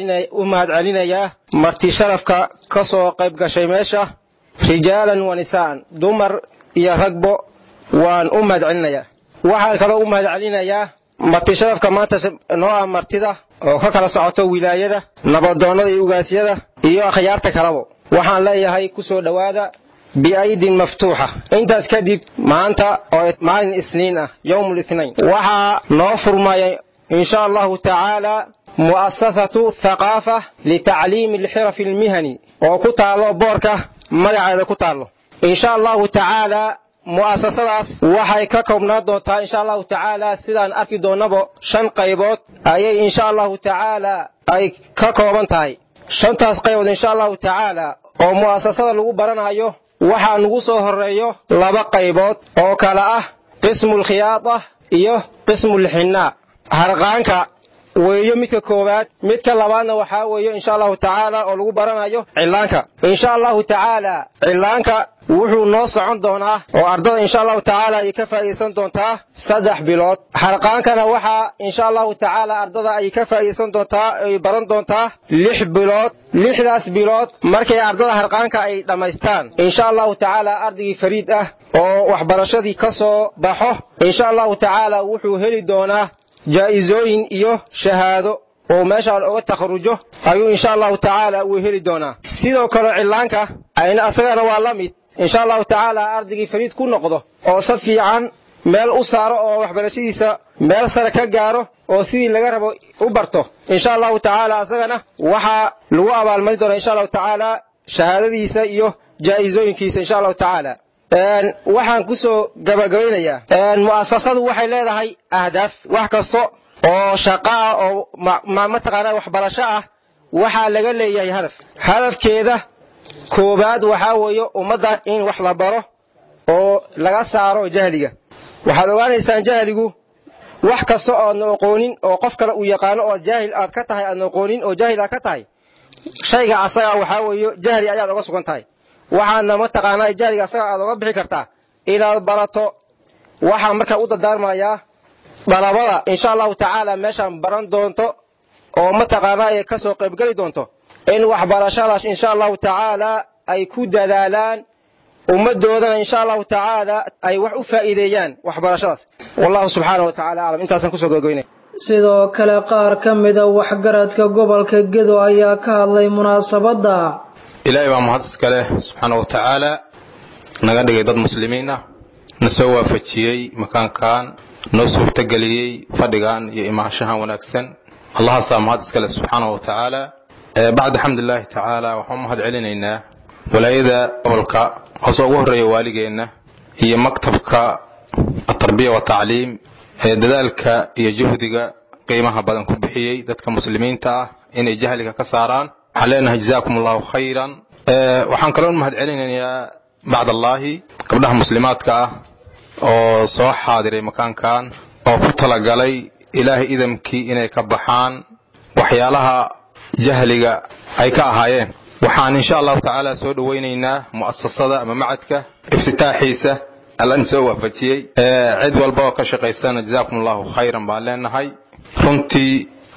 u mahad celinayaa marti sharafka ka soo qayb gashay meesha rijaalan wa nisaan dumar iyo ragbo waan u mahad celinayaa waxaan kaloo u mahad celinayaa marti sharafka maanta noo ah martida oo ka kala socoto wilaayada nabadoonnada iyo ugaasyada iyo akhyaarta kalabo waxaan leeyahay ku soo dhowaada biaydin maftuuxa intaas kadib maanta oo maalin isniin ah yowm lithnain waxaa noo furmaya insha allahu tacaala mu'asasatu thaqaafa litacliimi alxirafi almihani oo ku taallo boorka magaceeda ku taallo insha allahu tacaala mu'asasadaas waxay ka koobnaan doontaa insha allahu tacaala sidaan arki doonnaba shan qaybood ayay insha allahu tacaala ay ka kooban tahay shantaas qaybood insha allahu tacaala oo mu'asasada lagu baranayo waxaa nagu soo horeeyo laba qaybood oo kale ah qismulkhiyaada iyo qismulxinaa harqaanka weeyo midka koowaad midka labaadna waxaa weeyo insha allahu tacaala oo lagu baranayo cillaanka insha allahu tacaala cillaanka wuxuu noo socon doonaa oo ardada insha allahu tacaala ay ka faa'iidaysan doontaa saddex bilood harqaankana waxaa insha allahu tacaala ardada ay ka faa'iidaysan doontaa ay baran doontaa lix bilood lixdaas bilood markay ardada harqaanka ay dhammaystaan insha allahu tacaala ardaygii fariid ah oo waxbarashadii ka soo baxo insha allahu tacaala wuxuu heli doonaa jaa'isooyin iyo shahaado oo meeshaan oga takharujo ayuu insha allahu tacaala uu heli doonaa sidoo kale cillaanka ayna asagana waa la mid insha allahu tacaala ardaygii fariid ku noqdo oo si fiican meel u saaro oo waxbarashadiisa meel sare ka gaaro oo sidii laga rabo u barto insha allahu tacaala asagana waxaa lagu abaalmarin doonaa insha allahu tacaala shahaadadiisa iyo jaa'isooyinkiisa insha allahu tacaala waxaan ku soo gabagabaynayaa mu'asasadu waxay leedahay ahdaaf wax kasta oo shaqo ah oo mataqaanaa waxbarasho ah waxaa laga leeyahay hadaf hadafkeeda koobaad waxaa weeye ummadda in wax la baro oo laga saaro jahliga waxaad ogaanaysaan jahligu wax kasta oo aadna aqoonin oo qof kale uu yaqaano oo jaahil aad ka tahay aadna aqoonin oo jaahil aad ka tahay shayga asaga waxaa weeye jahli ayaad oga sugan tahay waxaadna mataqaanaa jahliga asaga aad oga bixi kartaa inaad barato waxaan markaa u dardaarmayaa dalabada insha allahu tacaala meeshaan baran doonto oo mataqaanaa ay ka soo qaybgeli doonto in waxbarashadaas insha allahu tacaala ay ku dadaalaan ummadoodana insha allahu tacaala ay wax u faa'iideeyaan waxbarashadaas wallahu subxaana wa tacala aclam intaasaan kusoo gogoynaya sidoo kale qaar ka mida waxgaradka gobolka gedo ayaa ka hadlay munaasabadda ilaahay baa mahad iska leh subxaana wa tacaala naga dhigay dad muslimiin ah na soo waafajiyey makaankan noo suurtageliyey fadhigan iyo imaanshahan wanaagsan allahaasaa mahad iska leh subxaana wa tacaala bacda xamdulilaahi tacaala waxaan u mahad celinaynaa walaayada gobolka hoose ugu horreeya waaligeenna iyo maktabka atarbiya watacliim ee dadaalka iyo juhdiga qiimaha badan ku bixiyey dadka muslimiinta ah inay jahliga ka saaraan waxaan leenahay jazaakum allahu khayran waxaan kaloo mahad celinayaa bacdallaahi gabdhaha muslimaadka ah oo soo xaadiray makaankan oo ku talagalay ilaahay idamkii inay ka baxaan waxyaalaha jahliga ay ka ahaayeen waxaan insha allahu tacaala soo dhowaynaynaa mu'asasada ama macadka iftitaaxiisa allan soo waafajiyey cid walba oo ka shaqaysana jazaakum allahu khayran baan leenahay runtii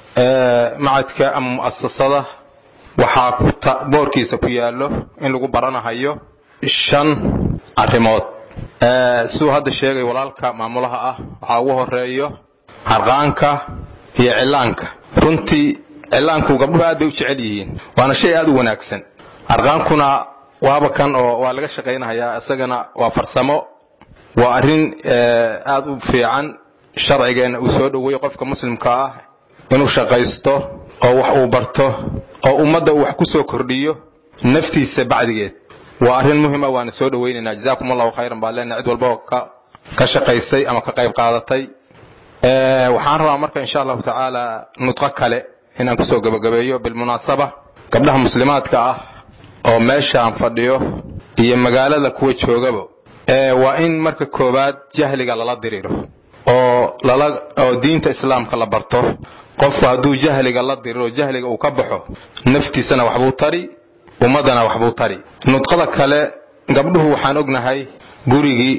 macadka ama mu'asasada waxaa ku boorkiisa ku yaallo in lagu baranahayo shan arrimood siduu hadda sheegay walaalka maamulaha ah waxaa ugu horeeyo harqaanka iyo cillaanka runtii cillaanku gabdhuhu aad bay u jecel yihiin waana shay aad u wanaagsan arqaankuna waaba kan oo waa laga shaqaynahayaa isagana waa farsamo waa arrin aad u fiican sharcigeenna uu soo dhoweeyo qofka muslimka ah inuu shaqaysto oo wax uu barto oo ummadda uu wax ku soo kordhiyo naftiisa bacdigeed waa arrin muhima waana soo dhowaynaynaa jazaakum allahu khayran baa leenahay cid walba oo ka shaqaysay ama ka qayb qaadatay waxaan rabaa marka insha allahu tacaala nudqo kale inaan kusoo gabagabeeyo bilmunaasaba gabdhaha muslimaadka ah oo meeshaan fadhiyo iyo magaalada kuwa joogaba waa in marka koowaad jahliga lala diriro oo lala oo diinta islaamka la barto qofku hadduu jahliga la diriro jahliga uu ka baxo naftiisana waxbuu tari ummaddana waxbuu tari nudqada kale gabdhuhu waxaan ognahay gurigii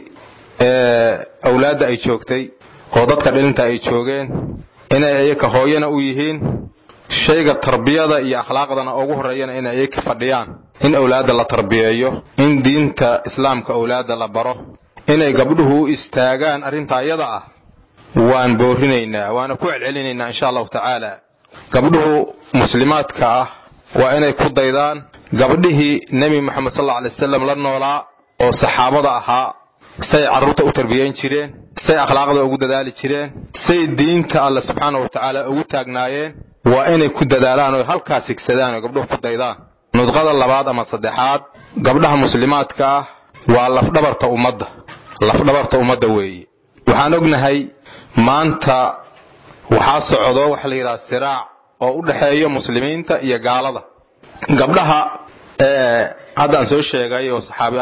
awlaadda ay joogtay oo dadka dhilinta ay joogeen inay iyaka hooyana u yihiin shayga tarbiyada iyo akhlaaqdana ugu horreeyana inay iyaka fadhiyaan in awlaadda la tarbiyeeyo in diinta islaamka awlaadda la baro inay gabdhuhu u istaagaan arrintaa iyada ah waan boorinaynaa waana ku celcelinaynaa insha allahu tacaala gabdhuhu muslimaadka ah waa inay ku daydaan gabdhihii nebi moxamed sal alla alay wasalam la noolaa oo saxaabada ahaa say carruurta u tarbiyayn jireen say akhlaaqda ugu dadaali jireen say diinta alle subxaana wa tacaala ugu taagnaayeen waa inay ku dadaalaan oo halkaas higsadaan oo gabdhuhu ku daydaan nudqada labaad ama saddexaad gabdhaha muslimaadka ah waa lafdhabarta ummadda lafdhabarta ummadda weeye waxaan ognahay maanta waxaa socdo waxa la yidhaha siraac oo u dhexeeya muslimiinta iyo gaalada gabdhaha haddaan soo sheegay oo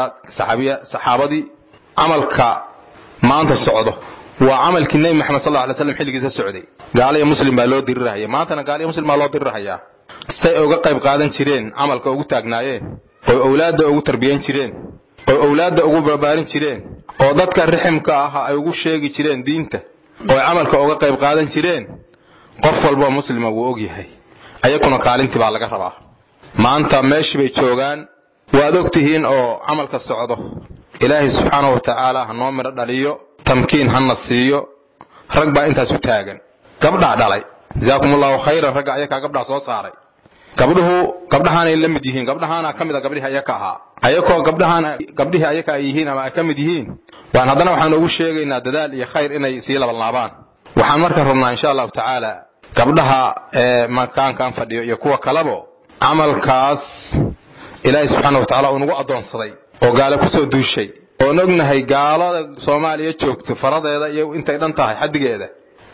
saxaabadii camalka maanta socdo waa camalkii nebi maxamed sal alay slam xilligiisa socday gaala iyo muslim baa loo dirirahaya maantana gaala iyo muslim baa loo dirirahayaa say uga qayb qaadan jireen camalka ugu taagnaayeen oo owlaadda ugu tarbiyan jireen oo owlaadda ugu barbaarin jireen oo dadka riximka ah ay ugu sheegi jireen diinta oo camalka uga qayb qaadan jireen qof walboo muslima wuu og yahay ayakuna kaalintii baa laga rabaa maanta meeshii bay joogaan waad og tihiin oo camalka socdo ilaahay subxaanahu wa tacaala ha noo midho dhaliyo tamkiin hana siiyo rag baa intaas u taagan gabdhaa dhalay jazaakum allahu khayran ragga ayakaa gabdhaa soo saaray gabdhuhu gabdhahaanay la mid yihiin gabdhahaana ka mid a gabdhihii ayaka ahaa ayakoo gabdhahaana gabdhihii ayaka ay yihiin ama ay ka mid yihiin waan haddana waxaan ugu sheegaynaa dadaal iyo khayr inay sii labanlaabaan waxaan marka rabnaa insha allahu tacaala gabdhaha ee makaankan fadhiyo iyo kuwa kalebo camalkaas ilaahay subxaana wa tacala uu nagu addoonsaday oo gaale kusoo duushay oon ognahay gaalada soomaaliya joogto faradeeda iyo intay dhan tahay xaddigeeda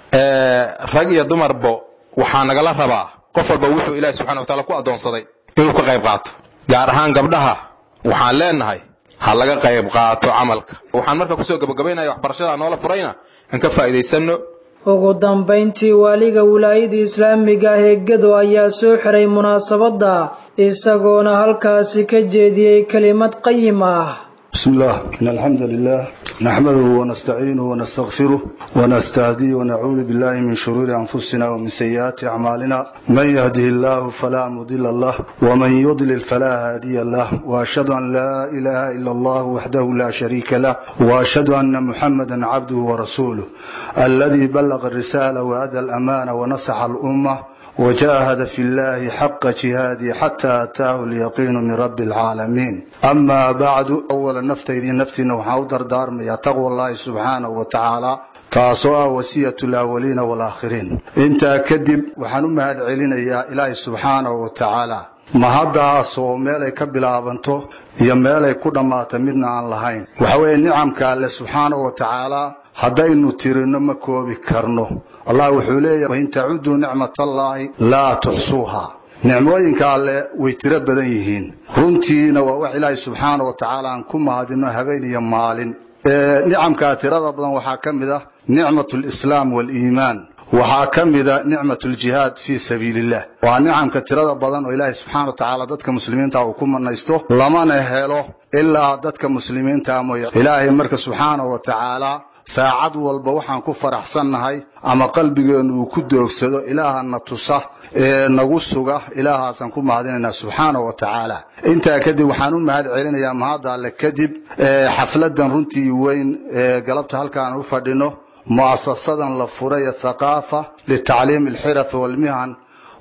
rag iyo dumarbo waxaa nagala rabaa qof walba wuxuu ilaahay subxana wa taala ku addoonsaday inuu ka qayb qaato gaar ahaan gabdhaha waxaan leenahay ha laga qayb qaato camalka waxaan marka kusoo gabagabaynaya waxbarashada noola furayna aan ka faa'iidaysanno ugu dambayntii waaliga wilaayada islaamiga ah ee gedo ayaa soo xiray munaasabadda isagoona halkaasi ka jeediyey kelimad qayim ah بسم الله إن الحمد لله نحمده ونستعينه ونستغفره ونستهديه ونعوذ بالله من شرور أنفسنا ومن سيئات أعمالنا من يهده الله فلا مضل له ومن يضلل فلا هادي له وأشهد أن لا إله إلا الله وحده لا شريك له وأشهد أن محمدا عبده ورسوله الذي بلغ الرسالة وأدى الأمانة ونصح الأمة وجاهد في الله حق جهاده حتى أتاه اليقين من رب العالمين أما بعد أولا نفتيدي نفتينا وحاودر دار يا تقوى الله سبحانه وتعالى taasoo ah wasiyatu lawaliina walaaakhiriin intaa kadib waxaan u mahad celinayaa ilaahay subxaanahu wa tacaala mahaddaasoo meelay ka bilaabanto iyo meelay ku dhammaata midna aan lahayn waxa weeye nicamka alle subxaanahu wa tacaala haddaynu tirinno ma koobi karno allah wuxuu leeyahay wain tacuduu nicmatallaahi laa tuxsuuha nicmooyinka alle way tiro badan yihiin runtiina waa wax ilaahay subxaana wa tacaala aan ku mahadino habeen iyo maalin nicamkaa tirada badan waxaa ka mid ah nicmat lislaam waliimaan waxaa ka mida nicmat ljihaad fii sabiili illah waa nicamka tirada badan oo ilaahay subxana wa tacaala dadka muslimiinta uu ku manaysto lamana helo ilaa dadka muslimiinta mooye ilaahay marka subxaana wa tacaala saacad walba waxaan ku faraxsannahay ama qalbigeennu uu ku doogsado ilaahana tusa ee nagu suga ilaahaasaan ku mahadinaynaa subxaana wa tacaala intaa kadib waxaan u mahad celinayaa mahadda alle kadib xafladan runtii weyn ee galabta halkaan u fadhino mu'asasadan la furay ee thaqaafa litacliimi alxirafi walmihan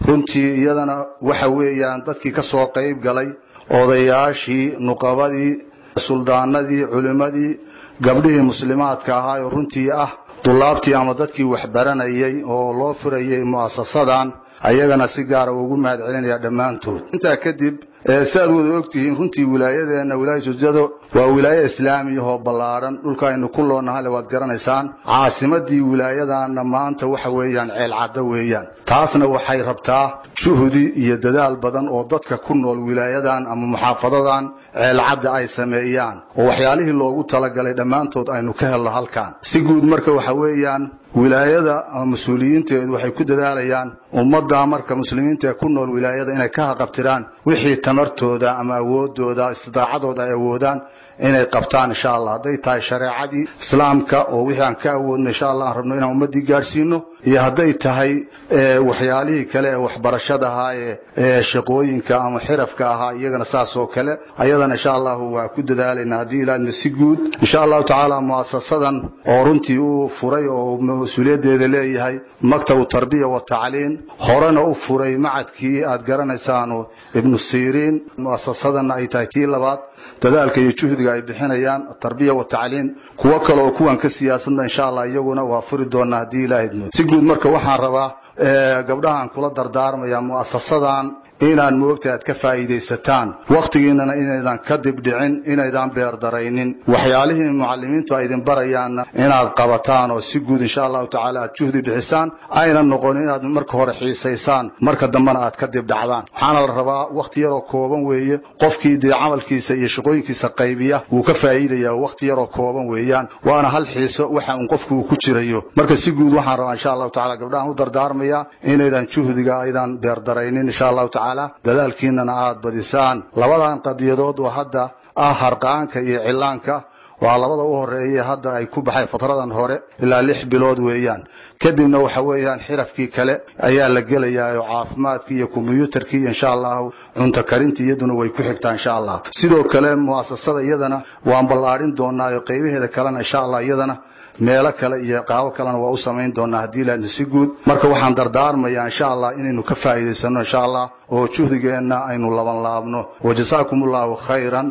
runtii iyadana waxa weeyaan dadkii ka soo qayb galay odayaashii nuqabadii suldaanadii culimmadii gabdhihii muslimaadka ahaa oo runtii ah dulaabtii ama dadkii waxbaranayay oo loo furayay mu'asasadan ayagana si gaara ugu mahad celinaya dhammaantood intaa kadib si aad wada ogtihiin runtii wilaayadeenna wilaayatu jado waa wilaaye islaamiyahoo ballaadhan dhulka aynu ku loonahale waad garanaysaan caasimadii wilaayadanna maanta waxa weeyaan ceelcaddo weeyaan taasna waxay rabtaa juhdi iyo dadaal badan oo dadka ku nool wilaayadan ama muxaafadadan ceelcadda ay sameeyaan oo waxyaalihii loogu talagalay dhammaantood aynu ka helno halkan si guud marka waxa weeyaan wilaayada ama mas-uuliyiinteedu waxay ku dadaalayaan ummadda marka muslimiinta ee ku nool wilaayada inay ka haqabtiraan wixii tamartooda ama awoodooda istidaacadooda ay awoodaan inay qabtaan insha allah hadday tahay shareecadii islaamka oo wixii aan ka awoodno insha allah aan rabno inaan ummaddii gaadhsiino iyo hadday tahay waxyaalihii kale ee waxbarashada ahaa ee shaqooyinka ama xirafka ahaa iyagana saas oo kale ayadana insha allahu waa ku dadaalaynaa haddii ilaahna si guud insha allahu tacaala muasasadan oo runtii uu furay oo mas-uuliyaddeeda leeyahay maktabu tarbiya wa tacliin horena u furay macadkii aad garanaysaano ibnu siriin muasasadanna ay tahay tii labaad dadaalka iyo juhdiga ay bixinayaan tarbiya wa tacliin kuwo kale oo kuwan ka siyaasadna insha allah iyaguna waa furi doonaa haddii ilaahay idmo si guud marka waxaan rabaa gabdhahan kula dardaarmaya mu'asasadan inaan moogta aad ka faa'iidaysataan wakhtigiinana inaydan ka dibdhicin inaydan beerdaraynin waxyaalihii mucalimiintu ay idin barayaanna inaad qabataan oo si guud insha allahu tacaala aad juhdi bixisaan ayna noqon inaad marka hore xiisaysaan marka dambena aad ka dibdhacdaan waxaana la rabaa wakhti yaroo kooban weeye qofkii dee camalkiisa iyo shaqooyinkiisa qaybiya wuu ka faa'iidayaa wakhti yaroo kooban weeyaan waana hal xiiso waxa uun qofku uu ku jirayo marka si guud waxaan rabaa insha allahu tacala gabdhahan u dardaarmaya inaydan juhdiga aydan beerdaraynin insha allahu tacala dadaalkiinana aad badisaan labadan qadiyadood oo hadda ah harqaanka iyo cillaanka waa labada u horeeya hadda ay ku baxay fatradan hore ilaa lix bilood weeyaan kadibna waxa weeyaan xirafkii kale ayaa la gelayaa oo caafimaadkii iyo kombiyuutarkii iyo insha allahu cunto karintii iyaduna way ku xigtaa insha allah sidoo kale mu'asasada iyadana waan ballaadhin doonaa oo qaybaheeda kalena insha allah iyadana meelo kale iyo qaabo kalena waa u samayn doonaa haddii ilaahna si guud marka waxaan dardaarmayaa insha allah inaynu ka faa'iidaysano insha allah oo juhdigeenna aynu laban laabno wajazaakum allahu khayran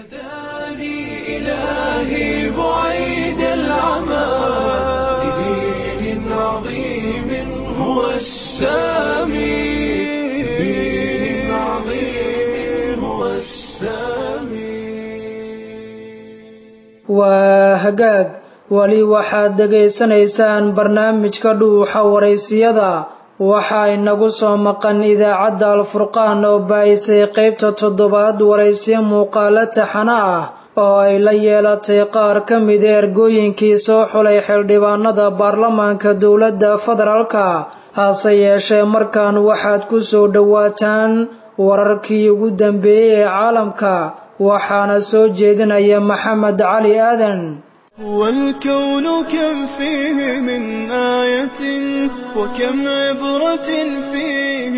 إلهي بعيد العمى لدين عظيم هو السامي لدين عظيم هو السامي waa hagaag weli waxaad dhegaysanaysaan barnaamijka dhuuxa waraysiyada waxaa inagu soo maqan idaacadda alfurqaan oo baa'isay qaybta toddobaad waraysiyo muuqaalo taxana ah oo ay la yeelatay qaar ka mida ergooyinkii soo xulay xildhibaanada baarlamaanka dowladda federaalka hase yeeshee markaan waxaad ku soo dhowaataan wararkii ugu dambeeyey ee caalamka waxaana soo jeedinaya maxamed cali aadan والكون كم فيه من آية وكم عبرة فيه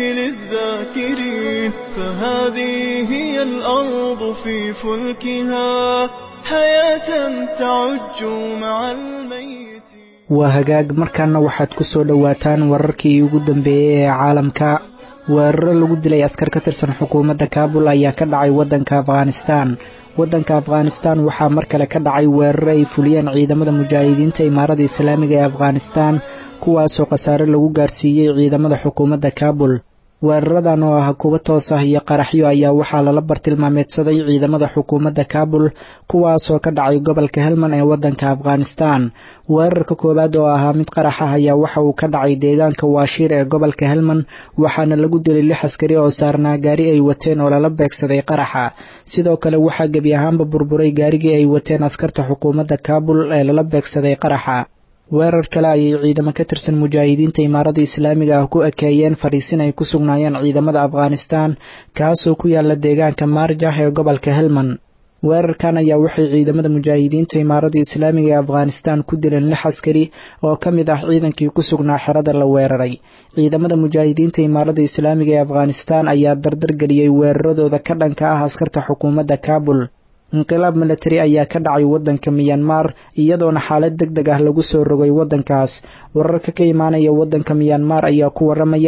للذاكرين فهذه هي الأرض في فلكها حياة تعج مع الميت waa hagaag markaana waxaad ku soo dhowaataan wararkii ugu dambeeyey ee caalamka weeraro lagu dilay askar ka tirsan xukuumadda kaabul ayaa ka dhacay waddanka afghanistaan waddanka afghanistaan waxaa mar kale ka dhacay weeraro ay fuliyeen ciidamada mujaahidiinta imaarada islaamiga ee afghanistaan kuwaasoo khasaare lagu gaarsiiyey ciidamada xukuumadda kaabul weeraradan oo ah kuwo toos ah iyo qaraxyo ayaa waxaa lala bartilmaameedsaday ciidamada xukuumadda kaabul kuwaasoo ka dhacay gobolka helman ee waddanka afghanistaan weerarka koowaad oo ahaa mid qarax ah ayaa waxa uu ka dhacay deegaanka waashiir ee gobolka helman waxaana lagu dilay lix askari oo saarnaa gaari ay wateen oo lala beegsaday qaraxa sidoo kale waxaa gebi ahaanba burburay gaarigii ay wateen askarta xukuumadda kaabul ee lala beegsaday qaraxa weerar kale ayay ciidamo ka tirsan mujaahidiinta imaarada islaamiga ah ku ekeeyeen fadhiisin ay ku sugnaayeen ciidamada afghanistaan kaasoo ku yaala deegaanka maarjah ee gobolka helman weerarkan ayaa waxay ciidamada mujaahidiinta imaarada islaamiga ee afghanistaan ku dileen lix askari oo ka mid ah ciidankii ku sugnaa xerada la weeraray ciidamada mujaahidiinta imaarada islaamiga ee afghanistaan ayaa dardar geliyey weeraradooda ka dhanka ah askarta xukuumadda kaabul inqilaab milatari ayaa ka dhacay waddanka miyanmar iyadoona xaalad deg deg ah lagu soo rogay waddankaas wararka ka imaanaya waddanka miyanmar ayaa ku waramaya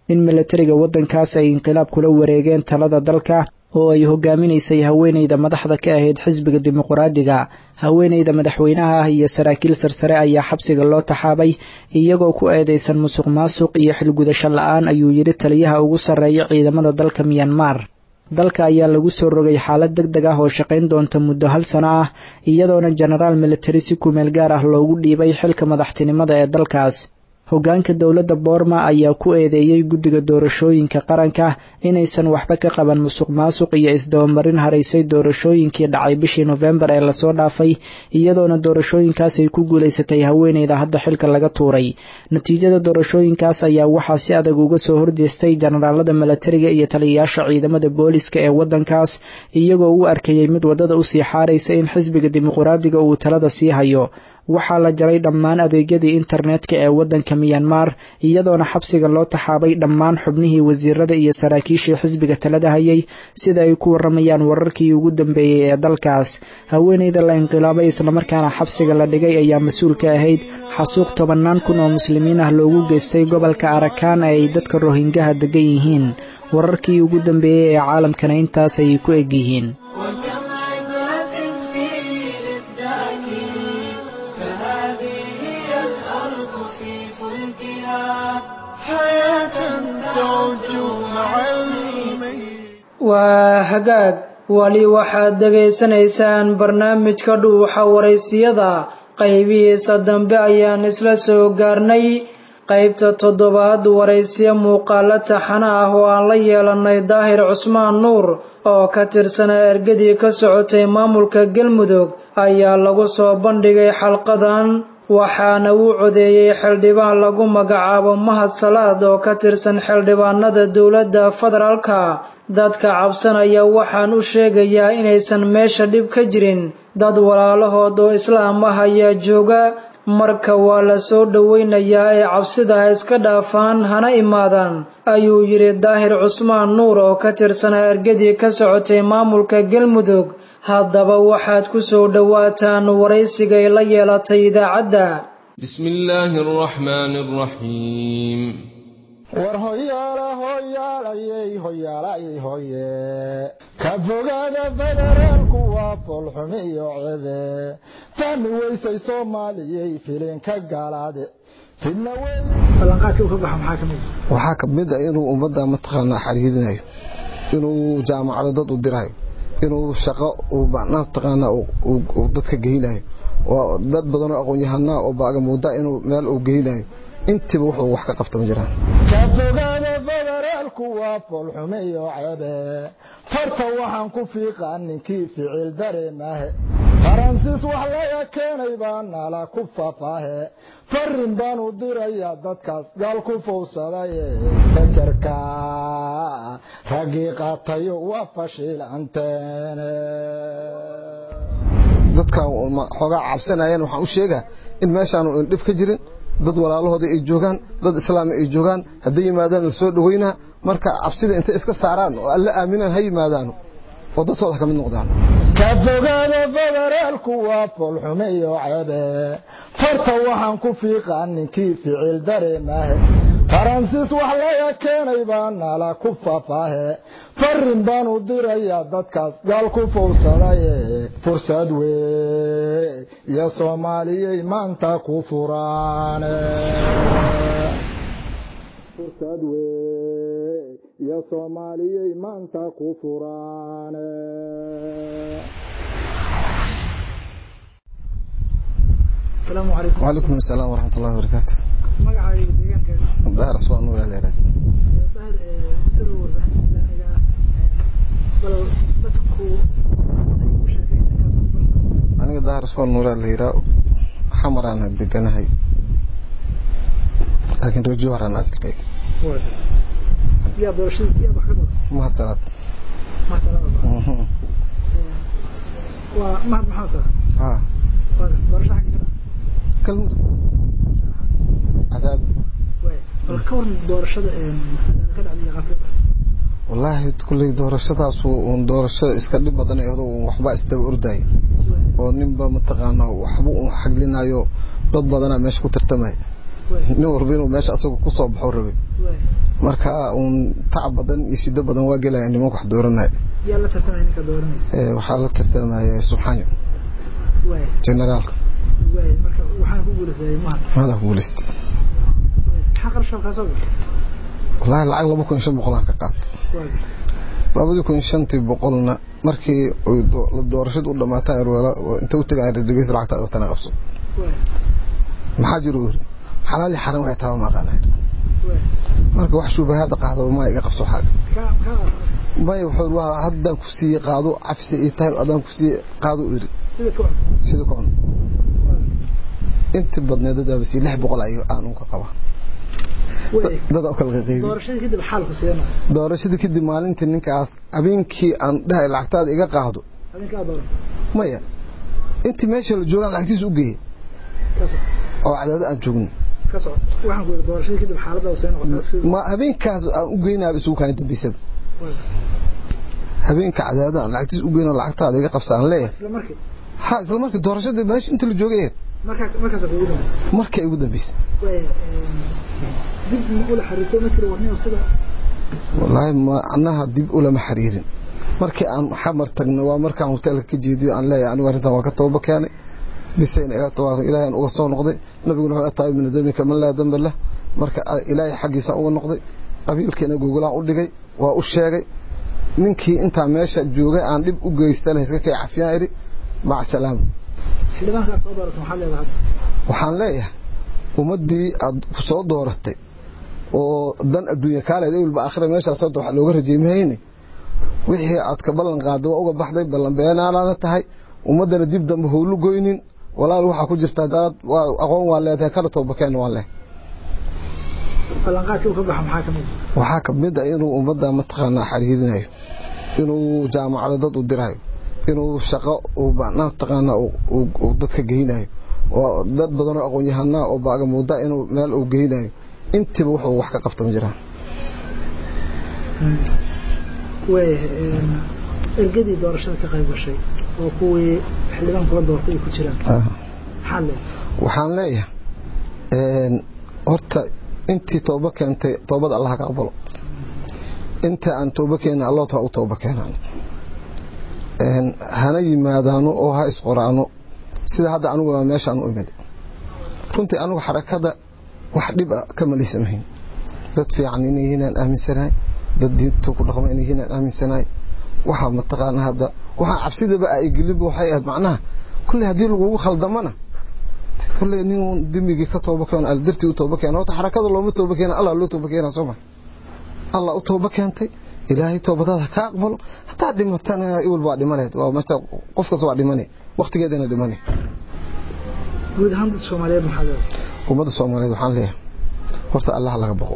in milatariga waddankaas ay inqilaab kula wareegeen talada dalka oo ay hogaaminaysay haweeneyda madaxda ka ahayd xisbiga dimuqraadiga haweeneyda madaxweynaha ah iyo saraakiil sarsare ayaa xabsiga loo taxaabay iyagoo ku eedeysan musuq maasuq iyo xilgudasho la-aan ayuu yidhi taliyaha ugu sarreeya ciidamada dalka miyanmar dalka ayaa lagu soo rogay xaalad deg deg ah oo shaqayn doonta muddo hal sano ah iyadoona jenaraal militari si kumeel gaar ah loogu dhiibay xilka madaxtinimada ee dalkaas hoggaanka dowladda boorma ayaa ku eedeeyey guddiga doorashooyinka qaranka inaysan waxba ka qaban musuq maasuq iyo isdabamarin haraysay doorashooyinkii dhacay bishii nofembar ee lasoo dhaafay iyadoona doorashooyinkaas ay ku guulaysatay haweeneyda hadda xilka laga tuuray natiijada doorashooyinkaas ayaa waxaa si adag uga soo horjeestay jenaraalada milatariga iyo taliyayaasha ciidamada booliska ee waddankaas iyagoo u arkayey mid waddada usii xaaraysa in xisbiga dimuqraadiga uu talada sii hayo waxaa la jaray dhammaan adeegyadii internetka ee waddanka miyanmar iyadoona xabsiga loo taxaabay dhammaan xubnihii wasiirada iyo saraakiishii xisbiga talada hayay sida ay ku waramayaan wararkii ugu dambeeyey ee dalkaas haweeneyda la inqilaabay islamarkaana xabsiga la dhigay ayaa mas-uul ka ahayd xasuuq tobannaan kun oo muslimiin ah loogu geystay gobolka arakaan ee ay dadka rohingaha degan yihiin wararkii ugu dambeeyey ee caalamkana intaas ayay ku eg yihiin waa hagaag wali waxaad dhegaysanaysaan barnaamijka dhuuxa waraysiyada qaybihiisa dambe ayaan isla soo gaarnay qaybta toddobaad waraysiyo muuqaalo taxana ah oo aan la yeelanay daahir cusmaan nuur oo ka tirsanaa ergadii ka socotay maamulka galmudug ayaa lagu soo bandhigay xalqadan waxaana uu codeeyey xildhibaan lagu magacaabo mahad salaad oo ka tirsan xildhibaanada dowladda federaalka dadka cabsanaya waxaan u sheegayaa inaysan meesha dhib ka jirin dad walaalahood oo islaam ah ayaa jooga marka waa la soo dhowaynayaa ee cabsida ha iska dhaafaan hana imaadaan ayuu yidhi daahir cusmaan nuur oo ka tirsanaa ergadii ka socotay maamulka galmudug haddaba waxaad ku soo dhowaataan waraysigay la yeelatay idaacadda bismillaahi araxmaani araxiim war hoyaala hoyaalayey hoyaalayey hoye ka fogaada federaalku waa foolxumi iyo cebe fahmi weysay soomaaliyey filinka gaalaade fidna waxaa ka mid a inuu ummadda mataqaanaa xariirinayo inuu jaamacado dad u dirayo inuu shaqo mataqaanaa uu dadka geynayo oo dad badanoo aqoon-yahanaa oo baaga moodaa inuu meel uu geynayo intiba wuxuu wax ka qabta ma jiraan ka fogaada federaalku waa foolxume iyo cebe farta waxaan ku fiiqaa ninkii ficil dareemahe faransiis wax laga keenay baa nala ku fafaahe farin baan u dirayaa dadkaas gaal ku fowsadaye fekerka raggii qaatayo waa fashiilanteene dadkan xoogaa cabsanayaan waxaan u sheegaa in meeshaanu dhib ka jirin dad walaalahooda ay joogaan dad islaami ay joogaan hadday yimaadaan la soo dhaweynaa marka cabsida intay iska saaraan oo alla aaminaan ha yimaadaano oo dadkooda ka mid noqdaan ka fogaada federaalku waa foolxume iyo cebe farta waxaan ku fiiqaa ninkii ficil dareemahe faransiis wax laga keenay baa nala ku fafaahe farin baan u dirayaa dadkaas gaal ku fowsadaye fursad wey iyo soomaaliyey maanta ku furaane fursad wey iyo soomaaliyey maanta ku furaane asalaamu calaykum wacalaykum asalaam waraxmat ullahi wabarakaatu magacaaga deegaanka daar aswaa nuur aleeraad daahir kusoo warbaahinta islaamiga ah bal dadku ay ku sheekeen ninkaas asbalka aniga daar aswaa nuuraa la yiraa xamaraan deganahay laakiin reer jowharaan asalkayga yaa doorashadiis yaa wax ka badan mahad salaad mahad salaad waa mahad maxaa sara haa doorasho xagga ka kalmud cadaad bal ka waran doorashada ka dhacday qafrada wallaahi kulley doorashadaas uun doorasho iska dhib badan ee uun waxba isdaba ordaya oo ninba mataqaanaa waxba uun xaglinayo dad badanaa meesha ku tartamaya nin walba inuu meesha asagu ku soo baxo rabay marka uun tacab badan iyo shido badan waa gelaya nimanka wax dooranaya yaa la tartamaya ninka dooranaysa Ee, waxaa la tartamaya subxaani waay generaalka waay marka waxaan ku guulaystay mahad maadaa ku guulaystay maxaa qarasha halkaa soo gashay wallaahi lacag laba kun iyo shan boqolaan ka qaato waay labadii kun iyo shantii boqolna markii ay do- la doorashadu u dhamaatay arweela inta u tagay dhegeysa lacagta adatana qabso waay maxaa jiro yiri xalaal iyo xaram waxay taaba ma aqaanay waay marka wax shubahaada qaado ma iga qabso xaaga kaa kaa may wuxuu waa haddaan ku siiyey qaado cafsi ii tahay adaan ku siiyey qaado u yiri sida ku sida ku cun inta badneed dadaaba sii lix boqol ayo aan unka qaba waay dada u kala qeybi doorashadii kadib xaalku sidee noqday doorashadii kadib maalintii ninkaas habeenkii aan dhahay lacagtaada iga qaado adinkaa dooran maya intii meesha la joogaan lacagtiisa u geeyey ka soco oo cadaado aan joogno ka soco waxaan ku yidhi doorashadii kadib xaaladda sidee noqotay sidii ma habeenkaas aan u geynaaba isugu kaani dambaysaba waay habeenka cadaado aan lacagtiisa u geyno lacagtaada iga qabsa aan leeyahay isla markii ha isla markii doorashadii meesha inta la joogay ahayd markaa markaas kugu dambaysay markay ugu dambaysay waay dib ma ula xariirto ma tiri warniyo sida wallaahi ma annaha dib ulama xiriirin markii aan xamar tagnay waa markaan hoteelka ka jeediyo aan leeyahay anigu arrintan waa ka tooba keenay bisayna iga tabaaro ilaahay aan uga soo noqday nabiguna wuxuu ataay min damika man laa damba lah marka a- ilaahay xaggiisa uga noqday qabiilkeena gogolaan u dhigay waa u sheegay ninkii intaa meesha joogay aan dhib u geystana iska kay cafiyaan idhi mac salaama xildhibaankaas soo dooratay maxaad leedahay waxaan leeyahay ummaddii aad ku soo dooratay oo dan adduunya kaaleed ewelba aakhira meeshaas hadda wax looga rajeymahayne wixii aad ka ballan qaaday waa uga baxday ballan beenaanaana tahay ummaddana dib dambe howlu goynin walaal waxaa ku jirta hadaad waa aqoon waa leedahay kana toobakeen waa leh ballanqaadkii uu ka baxo maxaa ka mid ah waxaa ka mid ah inuu ummadda mataqaanaa xiriirinayo inuu jaamacada dad u dirayo inuu shaqo uu mataqaanaa uu- uu dadka geynayo oo dad badan oo aqoon-yahanaa oo baaga muuda inuu meel uu geynayo intiba wuxuu wax ka qabta ma jiraan waay ergadii doorashada ka qayb gashay oo kuwii xildhibaan kula doortay ay ku jiraan maxaad leedahay waxaan leeyahay een, horta intii tooba keentay toobada allah ka aqbalo inta aan tooba keenin allah taa u tooba keenaan een, hana yimaadaano oo ha isqoraano sida hadda anigu waa meeshaan u imid runtii anigu xarakada wax dhib a ka malaysamahayn dad fiican inay yihiin aan aaminsanahay dad diinta ku dhaqma inay yihiin aan aaminsanahay waxaa mataqaana hadda waxaa cabsidaba ay gelinba waxay ahayd macnaha kulley haddii lagugu khaldamana kulley nin dembigii ka tooba keeno aldartii u tooba keena horta xarakada looma tooba keena allah loo tooba keena soo ma allah u tooba keentay ilaahay toobadaada ka aqbalo hataa dhimatana iwal baa dhimanayd waa meesha qof kasta waa dhimanay waqtigeedana dhimanay guud ahaan dadka soomaaliyeed maxaa leedahay ummadda soomaaliyeed waxaan leeyahay horta allah laga baqo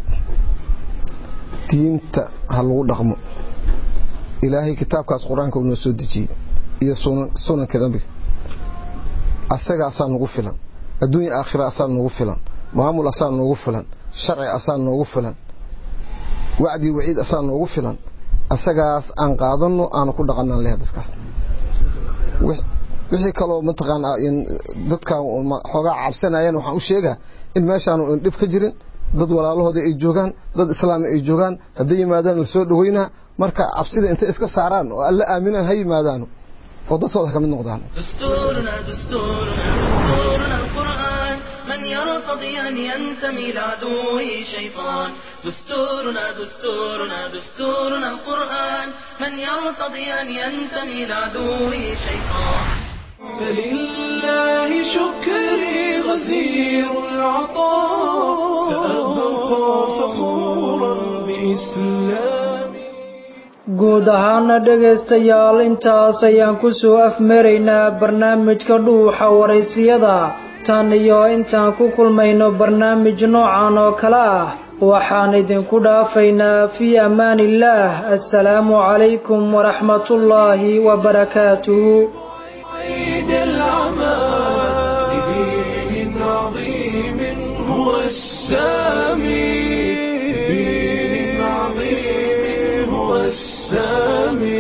diinta ha lagu dhaqmo ilaahay kitaabkaas qur-aanka uu noo soo dejiyey iyo sunan sunanka nabiga asaga asaa nagu filan adduunya aakhira asaa nagu filan maamul asaa noogu filan sharci asaa noogu filan wacdi waciid asaa noogu filan asagaas aan qaadano aanu ku dhaqanaan leeyahay dadkaas Wix- wixii kaloo mataqaanaa in dadkan xoogaa cabsanayaan waxaan u sheegaa in meeshaanu in dhib ka jirin dad walaalahooda ay joogaan dad islaami ay joogaan hadday yimaadaan la soo dhaweynaa marka cabsida intay iska saaraan oo alla aaminaan ha yimaadaano oo dadkooda ka mid noqdaan دستورنا دستورنا دستورنا القرآن من يرتضي أن ينتمي لعدوه شيطان دستورنا دستورنا دستورنا القرآن من يرتضي أن ينتمي لعدوه شيطان فلله شكري غزير العطاء سأبقى فخورا بإسلامي guud ahaana dhegaystayaal intaas ayaan ku soo afmaraynaa barnaamijka dhuuxa waraysiyada tan iyo intaan ku kulmayno barnaamij noocan oo kale ah waxaan idinku dhaafaynaa fii ammaaniillaah assalaamu calaykum waraxmatullaahi wabarakaatuhu عيد العمى لدين عظيم هو السامي لدين عظيم هو السامي